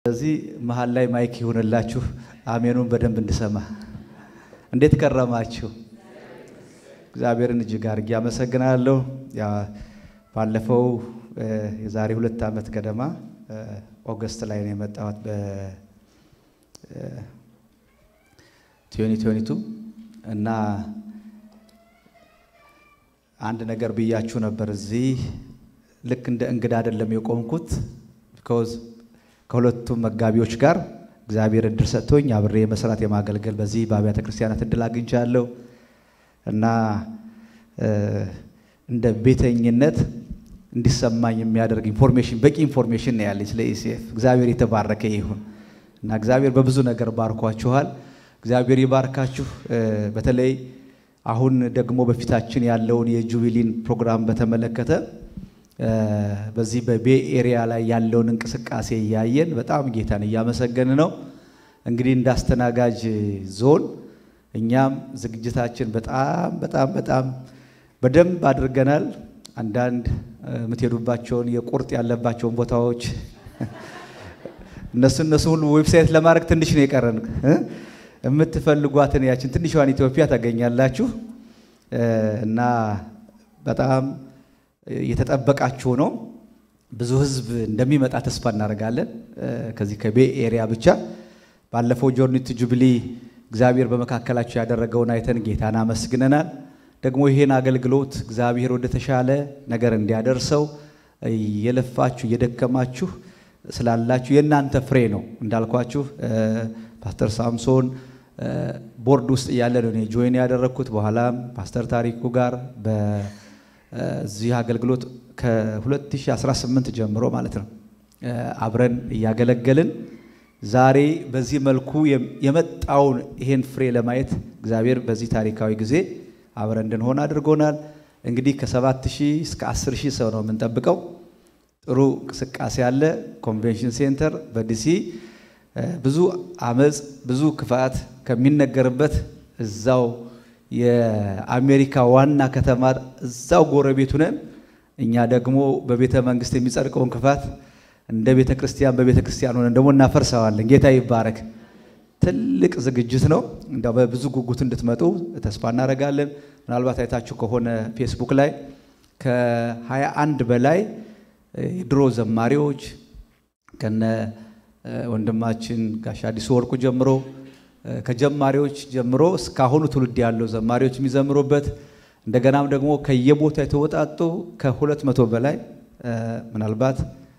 ስለዚህ መሀል ላይ ማይክ ይሁንላችሁ፣ አሜኑን በደንብ እንድሰማ። እንዴት ከረማችሁ? እግዚአብሔርን እጅግ አድርጌ አመሰግናለሁ። ያ ባለፈው የዛሬ ሁለት ዓመት ገደማ ኦገስት ላይ ነው የመጣሁት በ2022 እና አንድ ነገር ብያችሁ ነበር። እዚህ ልክ እንደ እንግዳ አይደለም የቆምኩት ቢኮዝ ከሁለቱም መጋቢዎች ጋር እግዚአብሔር እድል ሰጥቶኝ አብሬ መስራት የማገልገል በዚህ በአብያተ ክርስቲያናት እድል አግኝቻለሁ እና እንደ ቤተኝነት እንዲሰማኝ የሚያደርግ ኢንፎርሜሽን በቂ ኢንፎርሜሽን ነው ያለኝ ስለ ኢሲኤፍ። እግዚአብሔር የተባረከ ይሁን እና እግዚአብሔር በብዙ ነገር ባርኳችኋል። እግዚአብሔር ይባርካችሁ። በተለይ አሁን ደግሞ በፊታችን ያለውን የጁቢሊን ፕሮግራም በተመለከተ በዚህ በቤ ኤሪያ ላይ ያለውን እንቅስቃሴ እያየን በጣም ጌታን እያመሰገን ነው። እንግዲህ እንዳስተናጋጅ ዞን እኛም ዝግጅታችን በጣም በጣም በጣም በደንብ አድርገናል። አንዳንድ የምትሄዱባቸውን የቁርጥ ያለባቸውን ቦታዎች እነሱ እነሱ ሁሉ ዌብሳይት ለማድረግ ትንሽ ነው የቀረን። የምትፈልጓትን ያችን ትንሿን ኢትዮጵያ ታገኛላችሁ እና በጣም እየተጠበቃችሁ ነው። ብዙ ሕዝብ እንደሚመጣ ተስፋ እናደርጋለን። ከዚህ ከቤ ኤሪያ ብቻ ባለፈው ጆርኒት ጁብሊ እግዚአብሔር በመካከላችሁ ያደረገውን አይተን ጌታን አመስግነናል። ደግሞ ይሄን አገልግሎት እግዚአብሔር ወደ ተሻለ ነገር እንዲያደርሰው እየለፋችሁ እየደከማችሁ ስላላችሁ የእናንተ ፍሬ ነው። እንዳልኳችሁ ፓስተር ሳምሶን ቦርድ ውስጥ እያለ ነው እኔ ጆይን ያደረግኩት። በኋላም ፓስተር ታሪኩ ጋር በዚህ አገልግሎት ከ2018 ጀምሮ ማለት ነው አብረን እያገለገልን ዛሬ በዚህ መልኩ የመጣውን ይሄን ፍሬ ለማየት እግዚአብሔር በዚህ ታሪካዊ ጊዜ አብረን እንድንሆን አድርጎናል። እንግዲህ ከሰባት ሺህ እስከ አስር ሺህ ሰው ነው የምንጠብቀው። ጥሩ እንቅስቃሴ አለ። ኮንቬንሽን ሴንተር በዲሲ ብዙ አመፅ፣ ብዙ ክፋት ከሚነገርበት እዛው የአሜሪካ ዋና ከተማ እዛው ጎረቤቱ ነን። እኛ ደግሞ በቤተ መንግስት የሚጸድቀውን ክፋት እንደ ቤተ ክርስቲያን በቤተ ክርስቲያን ሆነን ደግሞ እናፈርሰዋለን። ጌታ ይባረክ። ትልቅ ዝግጅት ነው። እንዲያው በብዙ ጉጉት እንድትመጡ ተስፋ እናደርጋለን። ምናልባት አይታችሁ ከሆነ ፌስቡክ ላይ ከሀያ አንድ በላይ የድሮ ዘማሪዎች ከነ ወንድማችን ጋሽ አዲሱ ወርቁ ጀምሮ ከጀማሪዎች ጀምሮ እስካሁኑ ትውልድ ያለው ዘማሪዎች የሚዘምሩበት እንደገናም ደግሞ ከየቦታ የተወጣጡ ከሁለት መቶ በላይ ምናልባት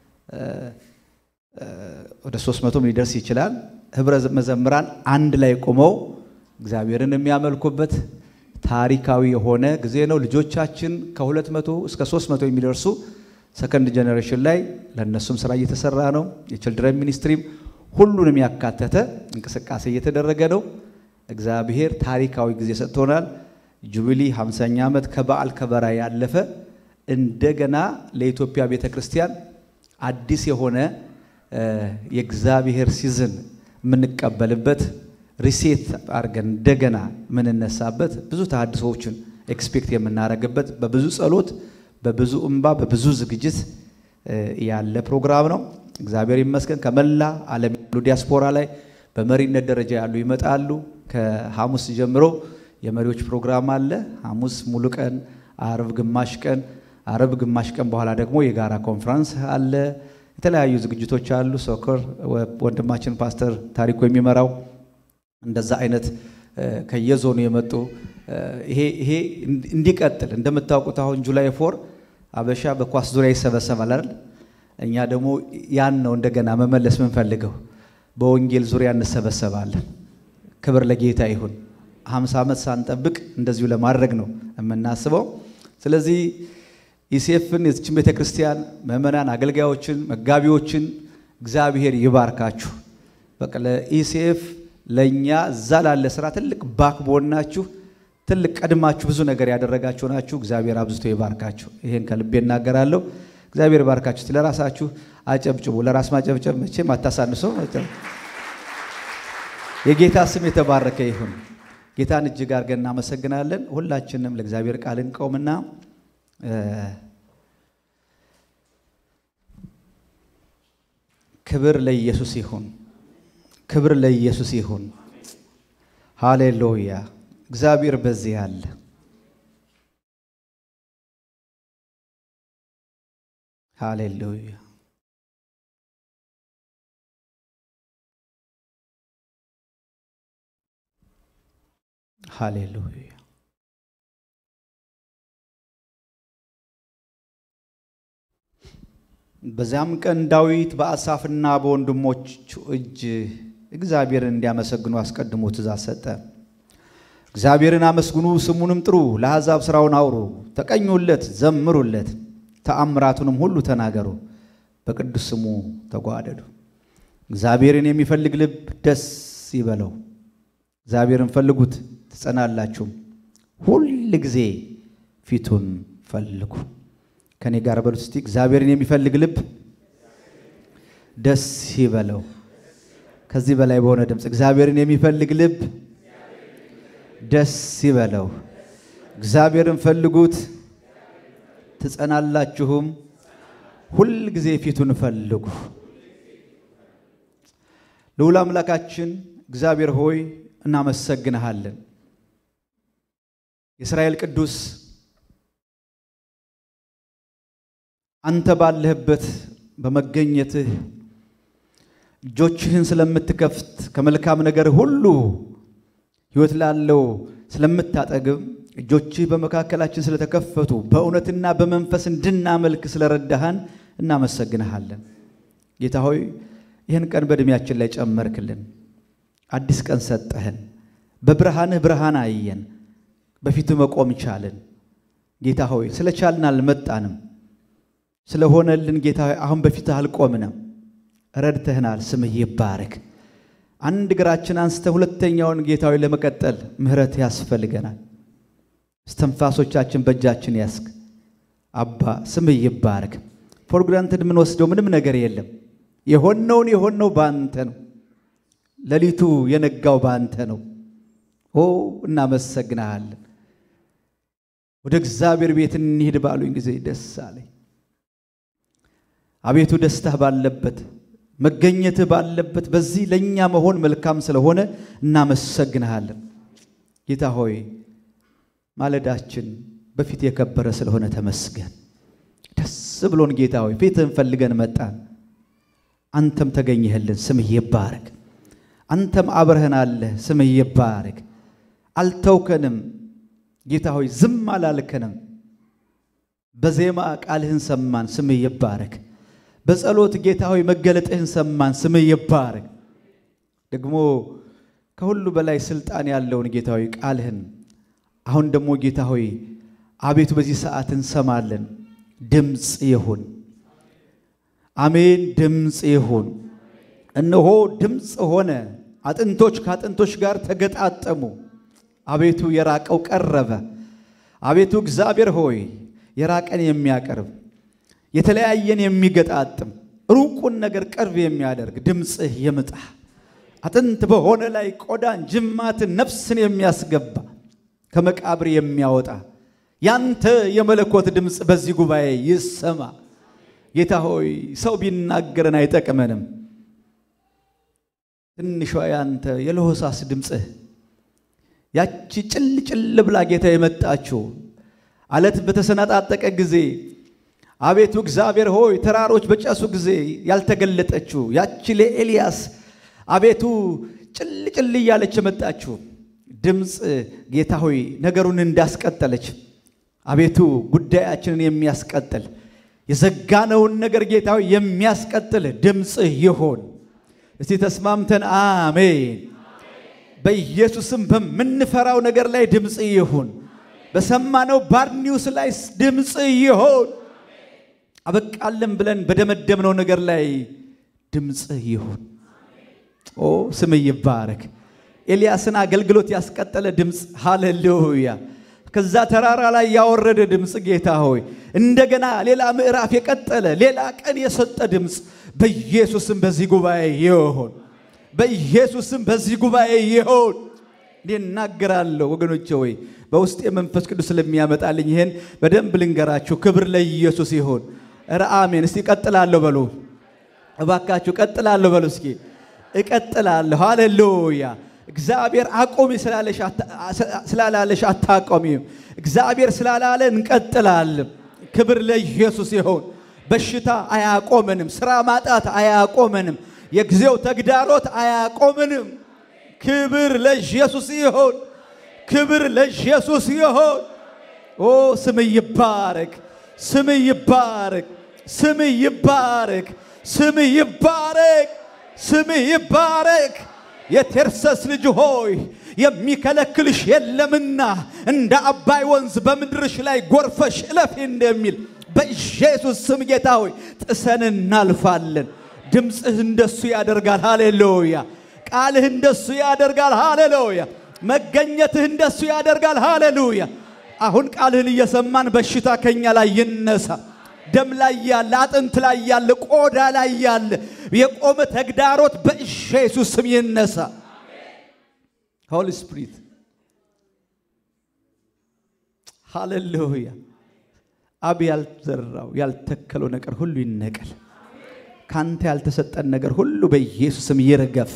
ወደ ሶስት መቶም ሊደርስ ይችላል ህብረ መዘምራን አንድ ላይ ቆመው እግዚአብሔርን የሚያመልኩበት ታሪካዊ የሆነ ጊዜ ነው። ልጆቻችን ከሁለት መቶ እስከ ሶስት መቶ የሚደርሱ ሰከንድ ጀኔሬሽን ላይ ለእነሱም ስራ እየተሰራ ነው። የችልድረን ሚኒስትሪም ሁሉንም ያካተተ እንቅስቃሴ እየተደረገ ነው። እግዚአብሔር ታሪካዊ ጊዜ ሰጥቶናል። ጁቢሊ 50ኛ ዓመት ከበዓል ከበራ ያለፈ እንደገና ለኢትዮጵያ ቤተ ክርስቲያን አዲስ የሆነ የእግዚአብሔር ሲዝን የምንቀበልበት ሪሴት አድርገን እንደገና የምንነሳበት ብዙ ተሐድሶዎችን ኤክስፔክት የምናደርግበት በብዙ ጸሎት፣ በብዙ እንባ፣ በብዙ ዝግጅት ያለ ፕሮግራም ነው። እግዚአብሔር ይመስገን። ከመላ ዓለም ያሉ ዲያስፖራ ላይ በመሪነት ደረጃ ያሉ ይመጣሉ። ከሐሙስ ጀምሮ የመሪዎች ፕሮግራም አለ። ሐሙስ ሙሉ ቀን፣ አርብ ግማሽ ቀን፣ አርብ ግማሽ ቀን በኋላ ደግሞ የጋራ ኮንፈረንስ አለ። የተለያዩ ዝግጅቶች አሉ። ሶከር ወንድማችን ፓስተር ታሪኩ የሚመራው እንደዛ አይነት ከየዞኑ የመጡ ይሄ እንዲቀጥል እንደምታውቁት አሁን ጁላይ ፎር አበሻ በኳስ ዙሪያ ይሰበሰባል አይደል? እኛ ደግሞ ያን ነው እንደገና መመለስ የምንፈልገው። በወንጌል ዙሪያ እንሰበሰባለን። ክብር ለጌታ ይሁን። ሀምሳ ዓመት ሳንጠብቅ እንደዚሁ ለማድረግ ነው የምናስበው። ስለዚህ ኢሲኤፍን የዚችን ቤተ ክርስቲያን ምዕመናን፣ አገልጋዮችን፣ መጋቢዎችን እግዚአብሔር ይባርካችሁ። በቃ ለኢሲኤፍ ለእኛ እዛ ላለ ስራ ትልቅ ባክቦን ናችሁ። ትልቅ ቀድማችሁ ብዙ ነገር ያደረጋችሁ ናችሁ። እግዚአብሔር አብዝቶ ይባርካችሁ። ይሄን ከልቤ እናገራለሁ። እግዚአብሔር ባርካችሁ። ለራሳችሁ አጨብጭቡ። ለራስ ማጨብጨብ መቼም አታሳንሶ። የጌታ ስም የተባረከ ይሁን። ጌታን እጅግ አድርገን እናመሰግናለን። ሁላችንም ለእግዚአብሔር ቃል እንቆምና ክብር ለኢየሱስ ይሁን። ክብር ለኢየሱስ ይሁን። ሃሌሉያ! እግዚአብሔር በዚህ አለ። ሃሌሉያ! ሃሌሉያ! በዚያም ቀን ዳዊት በአሳፍና በወንድሞቹ እጅ እግዚአብሔርን እንዲያመሰግኑ አስቀድሞ ትእዛዝ ሰጠ። እግዚአብሔርን አመስግኑ፣ ስሙንም ጥሩ፣ ለአሕዛብ ሥራውን አውሩ፣ ተቀኙለት፣ ዘምሩለት፣ ተአምራቱንም ሁሉ ተናገሩ፣ በቅዱስ ስሙ ተጓደዱ። እግዚአብሔርን የሚፈልግ ልብ ደስ ይበለው። እግዚአብሔርን ፈልጉት ትጸናላችሁም፣ ሁል ጊዜ ፊቱን ፈልጉ። ከኔ ጋር በሉት እስቲ እግዚአብሔርን የሚፈልግ ልብ ደስ ይበለው። ከዚህ በላይ በሆነ ድምፅ እግዚአብሔርን የሚፈልግ ልብ ደስ ይበለው። እግዚአብሔርን ፈልጉት ትጸናላችሁም፣ ሁል ጊዜ ፊቱን ፈልጉ። ልዑል አምላካችን እግዚአብሔር ሆይ እናመሰግንሃለን። የእስራኤል ቅዱስ አንተ ባለህበት በመገኘትህ እጆችህን ስለምትከፍት ከመልካም ነገር ሁሉ ሕይወት ላለው ስለምታጠግብ እጆችህ በመካከላችን ስለተከፈቱ በእውነትና በመንፈስ እንድናመልክ ስለረዳሃን እናመሰግንሃለን። ጌታ ሆይ ይህን ቀን በዕድሜያችን ላይ ጨመርክልን። አዲስ ቀን ሰጠህን። በብርሃንህ ብርሃን አየን። በፊትህ መቆም ቻልን። ጌታ ሆይ ስለ ቻልን አልመጣንም ስለሆነልን ጌታ ሆይ አሁን በፊትህ አልቆምንም። ረድተህናል። ስምህ ይባረክ። አንድ እግራችን አንስተን ሁለተኛውን ጌታ ሆይ ለመቀጠል ምሕረት ያስፈልገናል። እስትንፋሶቻችን በእጃችን ያስክ አባ ስምህ ይባረክ። ፎር ግራንትድ የምንወስደው ምንም ነገር የለም። የሆነውን የሆነው በአንተ ነው። ሌሊቱ የነጋው በአንተ ነው። ኦ እናመሰግናሃለን። ወደ እግዚአብሔር ቤት እንሂድ ባሉኝ ጊዜ ደስ አለኝ። አቤቱ ደስታህ ባለበት መገኘትህ ባለበት በዚህ ለእኛ መሆን መልካም ስለሆነ እናመሰግንሃለን። ጌታ ሆይ ማለዳችን በፊት የከበረ ስለሆነ ተመስገን። ደስ ብሎን ጌታ ሆይ ፊትህን ፈልገን መጣን። አንተም ተገኘህልን። ስምህ ይባረክ። አንተም አብረህን አለህ። ስምህ ይባረክ። አልተውከንም ጌታ ሆይ ዝም አላልከንም። በዜማ ቃልህን ሰማን። ስምህ ይባረክ። በጸሎት ጌታ ሆይ መገለጥህን ሰማን። ስምህ ይባረክ። ደግሞ ከሁሉ በላይ ስልጣን ያለውን ጌታ ሆይ ቃልህን አሁን ደግሞ ጌታ ሆይ አቤቱ በዚህ ሰዓት እንሰማለን። ድምፅ ይሁን። አሜን። ድምፅ ይሁን። እነሆ ድምፅ ሆነ። አጥንቶች ከአጥንቶች ጋር ተገጣጠሙ። አቤቱ የራቀው ቀረበ። አቤቱ እግዚአብሔር ሆይ የራቀን የሚያቀርብ የተለያየን የሚገጣጥም ሩቁን ነገር ቅርብ የሚያደርግ ድምፅህ ይምጣ። አጥንት በሆነ ላይ ቆዳን፣ ጅማትን፣ ነፍስን የሚያስገባ ከመቃብር የሚያወጣ ያንተ የመለኮት ድምፅ በዚህ ጉባኤ ይሰማ። ጌታ ሆይ ሰው ቢናገረን አይጠቅመንም። ትንሿ ያንተ የለሆሳስ ድምፅህ ያቺ ጭል ጭል ብላ ጌታ የመጣችው አለት በተሰነጣጠቀ ጊዜ አቤቱ እግዚአብሔር ሆይ ተራሮች በጨሱ ጊዜ ያልተገለጠችው ያቺ ለኤልያስ አቤቱ ጭል ጭል እያለች የመጣችው ድምፅ ጌታ ሆይ ነገሩን እንዳስቀጠለች አቤቱ ጉዳያችንን የሚያስቀጥል የዘጋነውን ነገር ጌታ ሆይ የሚያስቀጥል ድምፅህ ይሆን። እስቲ ተስማምተን አሜን። በኢየሱስም በምንፈራው ነገር ላይ ድምፅ ይሁን። በሰማነው ባድ ኒውስ ላይ ድምፅ ይሁን። አበቃለን ብለን በደመደምነው ነገር ላይ ድምፅ ይሁን። ኦ ስም ይባረክ። ኤልያስን አገልግሎት ያስቀጠለ ድምፅ ሃሌሉያ። ከዛ ተራራ ላይ ያወረደ ድምፅ ጌታ ሆይ እንደገና ሌላ ምዕራፍ የቀጠለ ሌላ ቀን የሰጠ ድምፅ በኢየሱስም በዚህ ጉባኤ ይሆን። በኢየሱስም በዚህ ጉባኤ ይሆን። እኔ እናገራለሁ ወገኖቼ ሆይ በውስጥ የመንፈስ ቅዱስ ስለሚያመጣልኝ ይሄን በደንብ ልንገራችሁ። ክብር ለኢየሱስ ይሆን። ኧረ አሜን። እስቲ ቀጥላለሁ በሉ። እባካችሁ ቀጥላለሁ በሉ እስኪ እቀጥላለሁ። ሃሌሉያ። እግዚአብሔር አቁሚ ስላላለሽ አታቆሚም። እግዚአብሔር ስላላለ እንቀጥላለን። ክብር ለኢየሱስ ይሁን። በሽታ አያቆመንም። ስራ ማጣት አያቆመንም። የጊዜው ተግዳሮት አያቆምንም። ክብር ለኢየሱስ ይሁን። ክብር ለኢየሱስ ይሁን። ኦ ስም ይባረክ፣ ስም ይባረክ፣ ስም ይባረክ፣ ስም ይባረክ፣ ስም ይባረክ። የቴርሰስ ልጅ ሆይ የሚከለክልሽ የለምና እንደ አባይ ወንዝ በምድርሽ ላይ ጎርፈሽ እለፊ እንደሚል በኢየሱስ ስም ጌታ ሆይ ጥሰን እናልፋለን። ድምፅህ እንደሱ ያደርጋል። ሃሌሉያ። ቃልህ እንደሱ ያደርጋል። ሃሌሉያ። መገኘትህ እንደሱ ያደርጋል። ሃሌሉያ። አሁን ቃልህን እየሰማን በሽታ ከኛ ላይ ይነሳ። ደም ላይ ያለ፣ አጥንት ላይ ያለ፣ ቆዳ ላይ ያለ የቆመ ተግዳሮት በኢየሱስ ስም ይነሳ። ሆሊ ስፒሪት ሃሌሉያ። አብ ያልዘራው ያልተከለው ነገር ሁሉ ይነቀል። ካንተ ያልተሰጠን ነገር ሁሉ በኢየሱስ ስም ይረገፍ።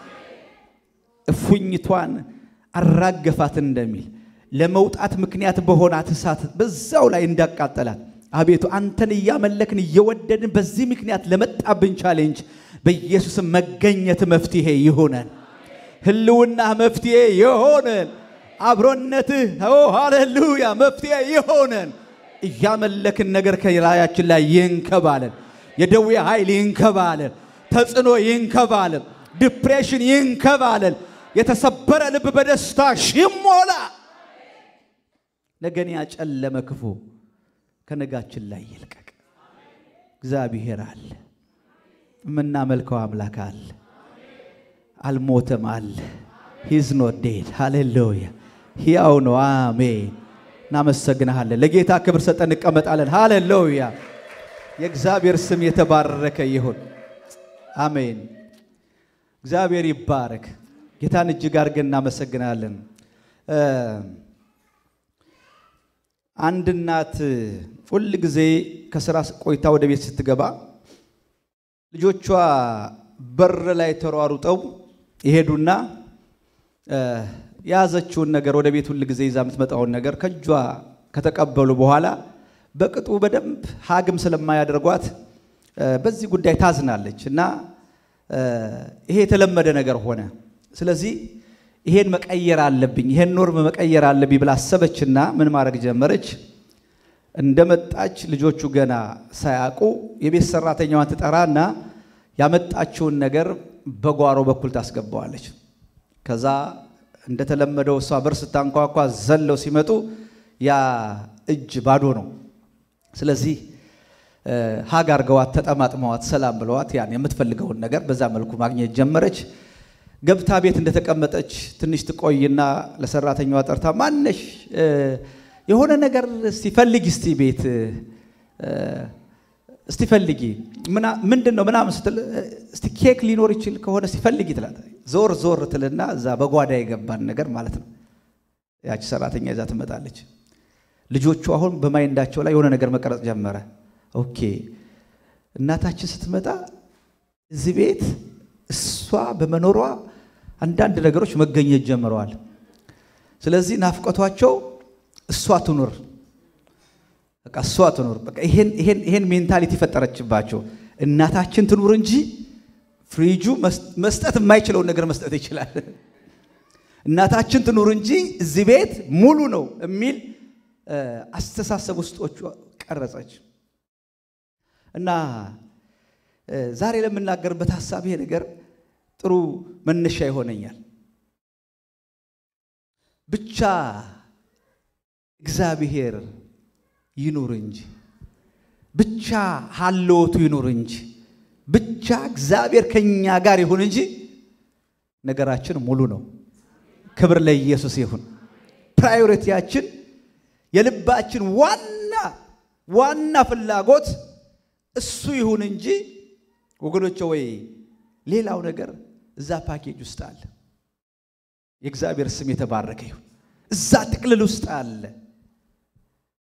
እፉኝቷን አራገፋት እንደሚል ለመውጣት ምክንያት በሆናት እሳት በዛው ላይ እንዳቃጠላት አቤቱ አንተን እያመለክን እየወደድን በዚህ ምክንያት ለመጣብን ቻሌንጅ በኢየሱስም መገኘት መፍትሄ ይሆነን። ህልውና መፍትሄ ይሆነን። አብሮነትህ ኦ ሃሌሉያ መፍትሄ ይሆነን። እያመለክን ነገር ከላያችን ላይ ይንከባለን። የደዌ ኃይል ይንከባለን። ተጽዕኖ ይንከባለን። ዲፕሬሽን ይንከባለን። የተሰበረ ልብ በደስታ ይሞላ። ነገን ያጨለመ ክፉ ከነጋችን ላይ ይልቀቅ። እግዚአብሔር አለ፣ የምናመልከው አምላክ አለ፣ አልሞተም አለ። ሂዝ ኖት ዴድ ሃሌሉያ፣ ሕያው ነው። አሜን። እናመሰግንሃለን። ለጌታ ክብር ሰጠን እንቀመጣለን። ሃሌሉያ። የእግዚአብሔር ስም የተባረከ ይሁን። አሜን። እግዚአብሔር ይባረክ። ጌታን እጅግ አድርገን እናመሰግናለን። አንድ እናት ሁል ጊዜ ከስራ ቆይታ ወደ ቤት ስትገባ ልጆቿ በር ላይ ተሯሩጠው ይሄዱና የያዘችውን ነገር ወደ ቤት ሁል ጊዜ ይዛ የምትመጣውን ነገር ከእጇ ከተቀበሉ በኋላ በቅጡ በደንብ ሀግም ስለማያደርጓት በዚህ ጉዳይ ታዝናለች እና ይሄ የተለመደ ነገር ሆነ። ስለዚህ ይሄን መቀየር አለብኝ፣ ይሄን ኖርም መቀየር አለብኝ ብላ አሰበችና ምን ማድረግ ጀመረች? እንደመጣች ልጆቹ ገና ሳያውቁ የቤት ሰራተኛዋን ትጠራና ያመጣችውን ነገር በጓሮ በኩል ታስገባዋለች። ከዛ እንደተለመደው እሷ በር ስታንኳኳ ዘለው ሲመጡ ያ እጅ ባዶ ነው። ስለዚህ ሀግ አርገዋት ተጠማጥመዋት ሰላም ብለዋት ያን የምትፈልገውን ነገር በዛ መልኩ ማግኘት ጀመረች። ገብታ ቤት እንደተቀመጠች ትንሽ ትቆይና ለሰራተኛዋ ጠርታ ማነሽ የሆነ ነገር እስቲ ፈልጊ እስቲ ቤት እስቲ ፈልጊ ምንድን ነው ምናምን ስትል እስቲ ኬክ ሊኖር ይችል ከሆነ እስቲ ፈልጊ ትላት። ዞር ዞር ትልና እዛ በጓዳ የገባን ነገር ማለት ነው። ያቺ ሰራተኛ ይዛ ትመጣለች። ልጆቹ አሁን በማይንዳቸው ላይ የሆነ ነገር መቀረጽ ጀመረ። ኦኬ እናታችን ስትመጣ እዚህ ቤት እሷ በመኖሯ አንዳንድ ነገሮች መገኘት ጀምረዋል። ስለዚህ ናፍቆቷቸው እሷ ትኑር፣ በቃ እሷ ትኑር። በቃ ይሄን ይሄን ይሄን ሜንታሊቲ ፈጠረችባቸው። እናታችን ትኑር እንጂ ፍሪጁ መስጠት የማይችለውን ነገር መስጠት ይችላል። እናታችን ትኑር እንጂ እዚህ ቤት ሙሉ ነው የሚል አስተሳሰብ ውስጦቹ ቀረጸች እና ዛሬ ለምናገርበት ሀሳብ ይሄ ነገር ጥሩ መነሻ ይሆነኛል። ብቻ እግዚአብሔር ይኑር እንጂ ብቻ ሀልዎቱ ይኑር እንጂ ብቻ እግዚአብሔር ከኛ ጋር ይሁን እንጂ ነገራችን ሙሉ ነው። ክብር ለኢየሱስ ይሁን። ፕራዮሪቲያችን የልባችን ዋና ዋና ፍላጎት እሱ ይሁን እንጂ ወገኖቼ ወይ ሌላው ነገር እዛ ፓኬጅ ውስጥ አለ። የእግዚአብሔር ስም የተባረከ ይሁን። እዛ ጥቅልል ውስጥ አለ።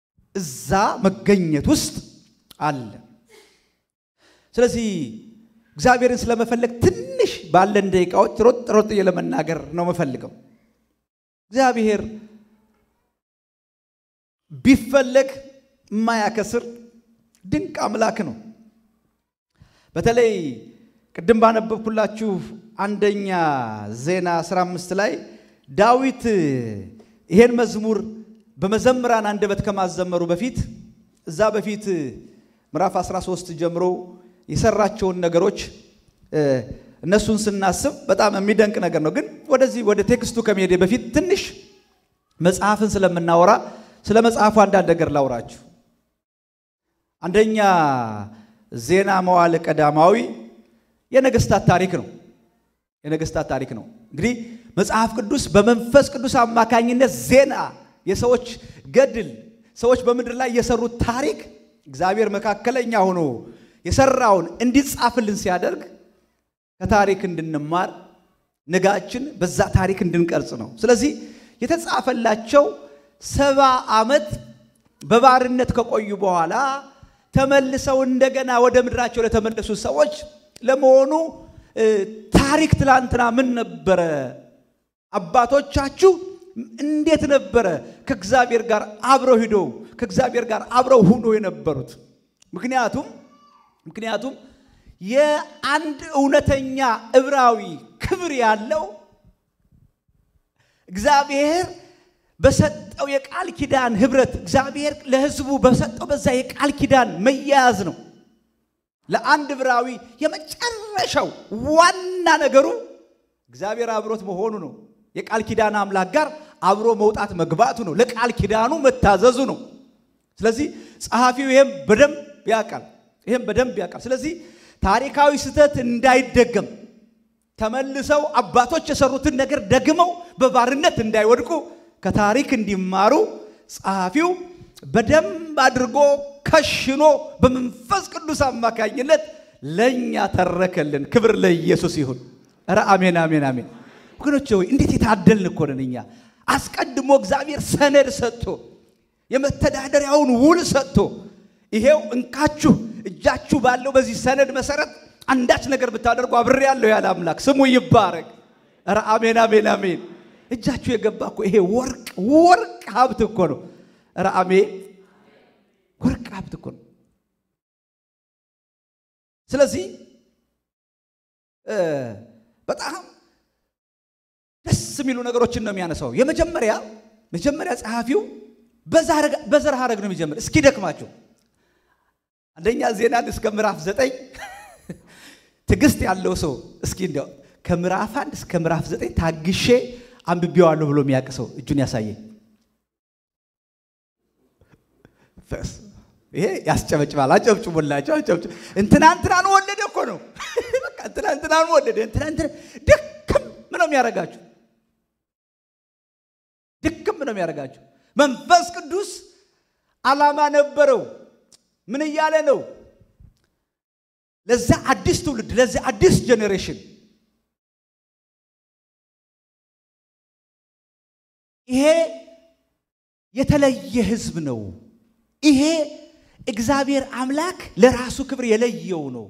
እዛ መገኘት ውስጥ አለ። ስለዚህ እግዚአብሔርን ስለመፈለግ ትንሽ ባለን ደቂቃዎች ሮጥ ሮጥ ለመናገር ነው የምፈልገው። እግዚአብሔር ቢፈለግ የማያከስር ድንቅ አምላክ ነው። በተለይ ቅድም ባነበብኩላችሁ አንደኛ ዜና 15 ላይ ዳዊት ይሄን መዝሙር በመዘምራን አንደበት ከማዘመሩ በፊት እዛ በፊት ምዕራፍ 13 ጀምሮ የሰራቸውን ነገሮች እነሱን ስናስብ በጣም የሚደንቅ ነገር ነው። ግን ወደዚህ ወደ ቴክስቱ ከመሄዴ በፊት ትንሽ መጽሐፍን ስለምናወራ ስለ መጽሐፉ አንዳንድ ነገር ላውራችሁ። አንደኛ ዜና መዋዕል ቀዳማዊ የነገስታት ታሪክ ነው። የነገስታት ታሪክ ነው። እንግዲህ መጽሐፍ ቅዱስ በመንፈስ ቅዱስ አማካኝነት ዜና፣ የሰዎች ገድል፣ ሰዎች በምድር ላይ የሰሩት ታሪክ እግዚአብሔር መካከለኛ ሆኖ የሰራውን እንዲጻፍልን ሲያደርግ ከታሪክ እንድንማር ነጋችን በዛ ታሪክ እንድንቀርጽ ነው። ስለዚህ የተጻፈላቸው ሰባ ዓመት በባርነት ከቆዩ በኋላ ተመልሰው እንደገና ወደ ምድራቸው ለተመለሱ ሰዎች ለመሆኑ ታሪክ ትላንትና ምን ነበረ? አባቶቻችሁ እንዴት ነበረ ከእግዚአብሔር ጋር አብረው ሂደው ከእግዚአብሔር ጋር አብረው ሁኖ የነበሩት? ምክንያቱም ምክንያቱም የአንድ እውነተኛ ዕብራዊ ክብር ያለው እግዚአብሔር በሰጠው የቃል ኪዳን ህብረት እግዚአብሔር ለሕዝቡ በሰጠው በዛ የቃል ኪዳን መያያዝ ነው። ለአንድ ዕብራዊ የመጨረሻው ዋና ነገሩ እግዚአብሔር አብሮት መሆኑ ነው። የቃል ኪዳን አምላክ ጋር አብሮ መውጣት መግባቱ ነው። ለቃል ኪዳኑ መታዘዙ ነው። ስለዚህ ጸሐፊው ይህም በደንብ ያውቃል። ይህም በደንብ ያውቃል። ስለዚህ ታሪካዊ ስህተት እንዳይደገም ተመልሰው አባቶች የሰሩትን ነገር ደግመው በባርነት እንዳይወድቁ ከታሪክ እንዲማሩ ጸሐፊው በደንብ አድርጎ ከሽኖ በመንፈስ ቅዱስ አማካኝነት ለእኛ ተረከልን። ክብር ለኢየሱስ ይሁን። ኧረ አሜን፣ አሜን፣ አሜን። ወገኖች ሆይ እንዴት የታደልን እኮ ነን እኛ። አስቀድሞ እግዚአብሔር ሰነድ ሰጥቶ የመተዳደሪያውን ውል ሰጥቶ ይሄው እንካችሁ እጃችሁ ባለው በዚህ ሰነድ መሰረት አንዳች ነገር ብታደርጉ አብሬ ያለሁ ያለ አምላክ ስሙ ይባረክ። ኧረ አሜን፣ አሜን፣ አሜን። እጃችሁ የገባ እኮ ይሄ ወርቅ ወርቅ ሀብት እኮ ነው። ኧረ አሜን ወርቅ ሀብት እኮ ነው። ስለዚህ በጣም ደስ የሚሉ ነገሮችን ነው የሚያነሳው። የመጀመሪያ መጀመሪያ ጸሐፊው በዘር ሐረግ ነው የሚጀምር። እስኪ ደክማችሁ አንደኛ ዜናን እስከ ምዕራፍ ዘጠኝ ትዕግስት ያለው ሰው እስኪ እንዲያው ከምዕራፍ አንድ እስከ ምዕራፍ ዘጠኝ ታግሼ አንብቤዋለሁ ብሎ የሚያውቅ ሰው እጁን ያሳየኝ። ይሄ ያስጨበጭባል። አጨብጭቡላቸው፣ አጨብጭቡ። እንትና እንትናን ወለደ እኮ ነው። በቃ እንትና እንትናን ወለደ። እንትና እንትና ድክም ነው የሚያደርጋችሁ፣ ድክም ነው የሚያደርጋችሁ። መንፈስ ቅዱስ ዓላማ ነበረው። ምን እያለ ነው? ለዛ አዲስ ትውልድ፣ ለዛ አዲስ ጄኔሬሽን ይሄ የተለየ ሕዝብ ነው። ይሄ እግዚአብሔር አምላክ ለራሱ ክብር የለየው ነው።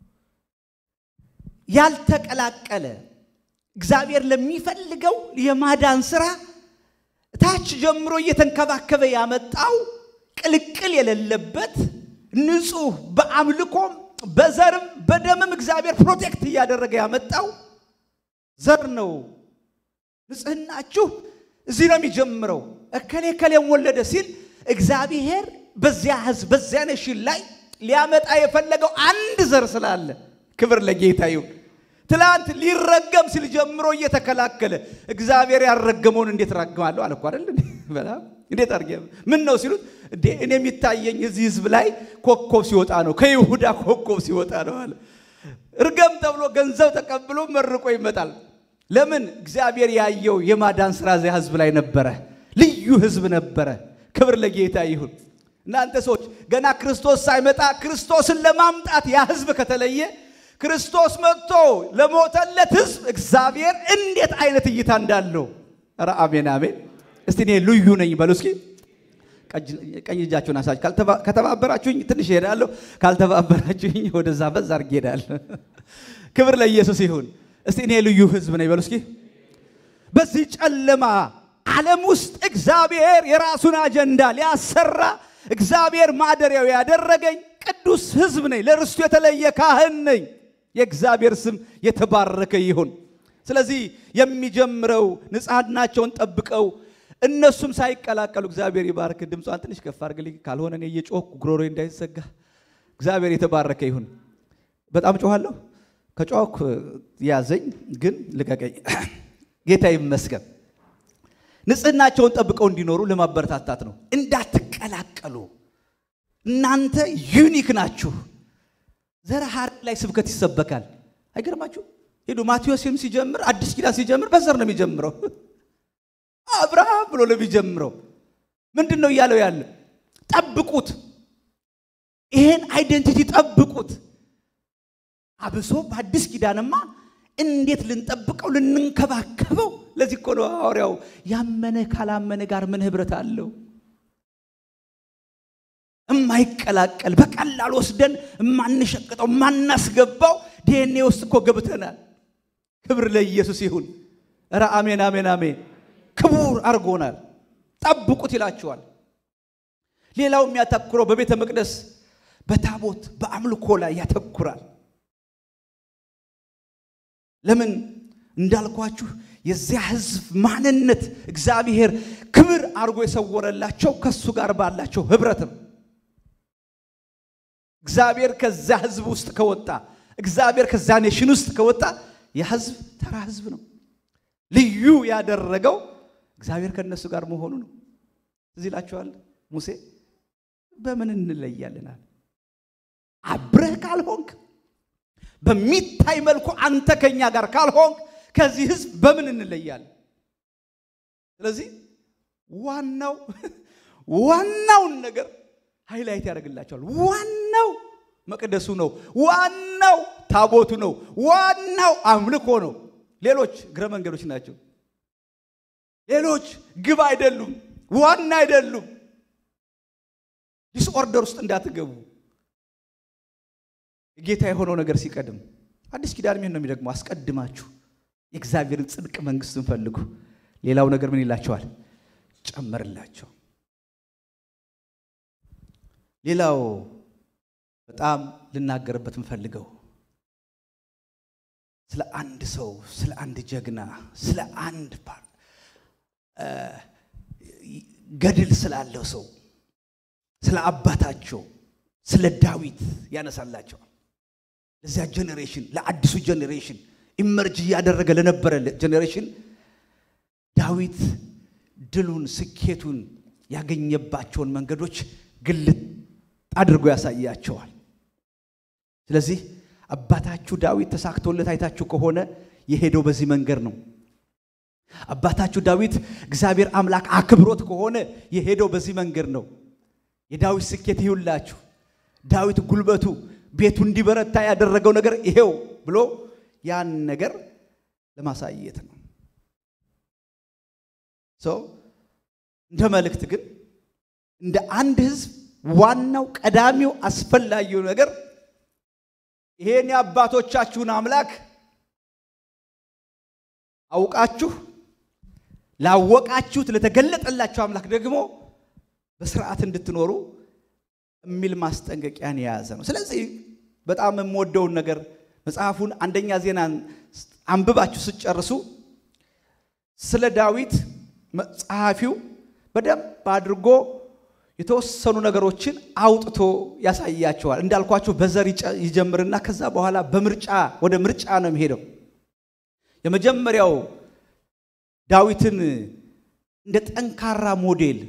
ያልተቀላቀለ እግዚአብሔር ለሚፈልገው የማዳን ስራ ታች ጀምሮ እየተንከባከበ ያመጣው ቅልቅል የሌለበት ንጹሕ በአምልኮም በዘርም በደምም እግዚአብሔር ፕሮቴክት እያደረገ ያመጣው ዘር ነው። ንጽህናችሁ እዚህ ነው የሚጀምረው። እከሌ እከሌን ወለደ ሲል እግዚአብሔር በዚያ ህዝብ በዚያ ነሽን ላይ ሊያመጣ የፈለገው አንድ ዘር ስላለ ክብር ለጌታ ይሁን። ትላንት ሊረገም ሲል ጀምሮ እየተከላከለ እግዚአብሔር ያልረገመውን እንዴት ራግማለሁ አለ እኮ አይደል? በጣም እንዴት አድርጌ ምን ነው ሲሉት፣ እንዴ እኔ የሚታየኝ እዚህ ህዝብ ላይ ኮከብ ሲወጣ ነው፣ ከይሁዳ ኮከብ ሲወጣ ነው አለ። እርገም ተብሎ ገንዘብ ተቀብሎ መርቆ ይመጣል። ለምን? እግዚአብሔር ያየው የማዳን ስራ እዚያ ህዝብ ላይ ነበረ። ልዩ ህዝብ ነበረ። ክብር ለጌታ ይሁን። እናንተ ሰዎች ገና ክርስቶስ ሳይመጣ ክርስቶስን ለማምጣት ያ ህዝብ ከተለየ ክርስቶስ መጥቶ ለሞተለት ህዝብ እግዚአብሔር እንዴት አይነት እይታ እንዳለው ኧረ አሜን አሜን። እስቲ እኔ ልዩ ነኝ በሉ እስኪ። ቀኝ እጃችሁን አሳችሁ። ከተባበራችሁኝ ትንሽ እሄዳለሁ፣ ካልተባበራችሁኝ ወደዛ በዛ አድርጌ እሄዳለሁ። ክብር ለኢየሱስ ይሁን። እስቲ እኔ ልዩ ሕዝብ ነኝ በሉ እስኪ። በዚህ ጨለማ ዓለም ውስጥ እግዚአብሔር የራሱን አጀንዳ ሊያሰራ እግዚአብሔር ማደሪያው ያደረገኝ ቅዱስ ሕዝብ ነኝ። ለርስቱ የተለየ ካህን ነኝ። የእግዚአብሔር ስም የተባረከ ይሁን። ስለዚህ የሚጀምረው ንጽሕናቸውን ጠብቀው እነሱም ሳይቀላቀሉ እግዚአብሔር ይባርክ። ድምጿን ትንሽ ከፍ አድርግልኝ፣ ካልሆነ እኔ እየጮህኩ ጉሮሮ እንዳይዘጋ። እግዚአብሔር የተባረከ ይሁን። በጣም ጮኋለሁ። ከጮህኩ ያዘኝ፣ ግን ልቀቀኝ። ጌታ ይመስገን። ንጽሕናቸውን ጠብቀው እንዲኖሩ ለማበረታታት ነው። እንዳትቀላቀሉ። እናንተ ዩኒክ ናችሁ። ዘረ ሐረግ ላይ ስብከት ይሰበካል። አይገርማችሁ? ሄዱ ማቴዎስም ሲጀምር አዲስ ኪዳን ሲጀምር በዘር ነው የሚጀምረው። አብርሃም ብሎ ነው የሚጀምረው። ምንድን ነው እያለው ያለ? ጠብቁት፣ ይሄን አይደንቲቲ ጠብቁት። አብሶ በአዲስ ኪዳንማ እንዴት ልንጠብቀው ልንንከባከበው። ለዚህ እኮ ነው ሐዋርያው ያመነ ካላመነ ጋር ምን ኅብረት አለው? እማይቀላቀል በቀላል ወስደን እማንሸቅጠው እማናስገባው ዲኤንኤ ውስጥ እኮ ገብተናል። ክብር ለኢየሱስ ይሁን። ኧረ አሜን አሜን አሜን። ክቡር አድርጎናል። ጠብቁት ይላችኋል። ሌላው የሚያተኩረው በቤተ መቅደስ በታቦት በአምልኮ ላይ ያተኩራል። ለምን እንዳልኳችሁ የዚያ ሕዝብ ማንነት እግዚአብሔር ክብር አድርጎ የሰወረላቸው ከሱ ጋር ባላቸው ኅብረት ነው። እግዚአብሔር ከዛ ሕዝብ ውስጥ ከወጣ እግዚአብሔር ከዛ ኔሽን ውስጥ ከወጣ የሕዝብ ተራ ሕዝብ ነው። ልዩ ያደረገው እግዚአብሔር ከነሱ ጋር መሆኑ ነው። እዚህ ይላችኋል ሙሴ በምን እንለያለናል? አብረህ ካልሆንክ በሚታይ መልኩ አንተ ከኛ ጋር ካልሆንክ ከዚህ ህዝብ በምን እንለያለን? ስለዚህ ዋናው ዋናውን ነገር ሃይላይት ያደርግላቸዋል። ዋናው መቅደሱ ነው። ዋናው ታቦቱ ነው። ዋናው አምልኮ ነው። ሌሎች እግረ መንገዶች ናቸው። ሌሎች ግብ አይደሉም፣ ዋና አይደሉም። ዲስኦርደር ውስጥ እንዳትገቡ ጌታ የሆነው ነገር ሲቀድም አዲስ ኪዳን ይህን ነው የሚደግመው። አስቀድማችሁ የእግዚአብሔርን ጽድቅ መንግስትን ፈልጉ፣ ሌላው ነገር ምን ይላቸዋል? ጨመርላቸው። ሌላው በጣም ልናገርበት የምፈልገው ስለ አንድ ሰው፣ ስለ አንድ ጀግና፣ ስለ አንድ ገድል ስላለው ሰው ስለ አባታቸው ስለ ዳዊት ያነሳላቸዋል። ለዚያ ጀኔሬሽን ለአዲሱ ጀኔሬሽን ኢመርጅ እያደረገ ለነበረ ጀኔሬሽን ዳዊት ድሉን ስኬቱን ያገኘባቸውን መንገዶች ግልጥ አድርጎ ያሳያቸዋል። ስለዚህ አባታችሁ ዳዊት ተሳክቶለት አይታችሁ ከሆነ የሄደው በዚህ መንገድ ነው። አባታችሁ ዳዊት እግዚአብሔር አምላክ አክብሮት ከሆነ የሄደው በዚህ መንገድ ነው። የዳዊት ስኬት ይሁላችሁ። ዳዊት ጉልበቱ ቤቱ እንዲበረታ ያደረገው ነገር ይሄው ብሎ ያን ነገር ለማሳየት ነው። ሰው እንደ መልእክት ግን እንደ አንድ ሕዝብ ዋናው ቀዳሚው አስፈላጊው ነገር ይሄን የአባቶቻችሁን አምላክ አውቃችሁ ላወቃችሁት ለተገለጠላችሁ አምላክ ደግሞ በስርዓት እንድትኖሩ የሚል ማስጠንቀቂያን የያዘ ነው። ስለዚህ በጣም የምወደውን ነገር መጽሐፉን አንደኛ ዜናን አንብባችሁ ስጨርሱ ስለ ዳዊት ጸሐፊው በደንብ አድርጎ የተወሰኑ ነገሮችን አውጥቶ ያሳያቸዋል። እንዳልኳችሁ በዘር ይጀምርና ከዛ በኋላ በምርጫ ወደ ምርጫ ነው የሚሄደው። የመጀመሪያው ዳዊትን እንደ ጠንካራ ሞዴል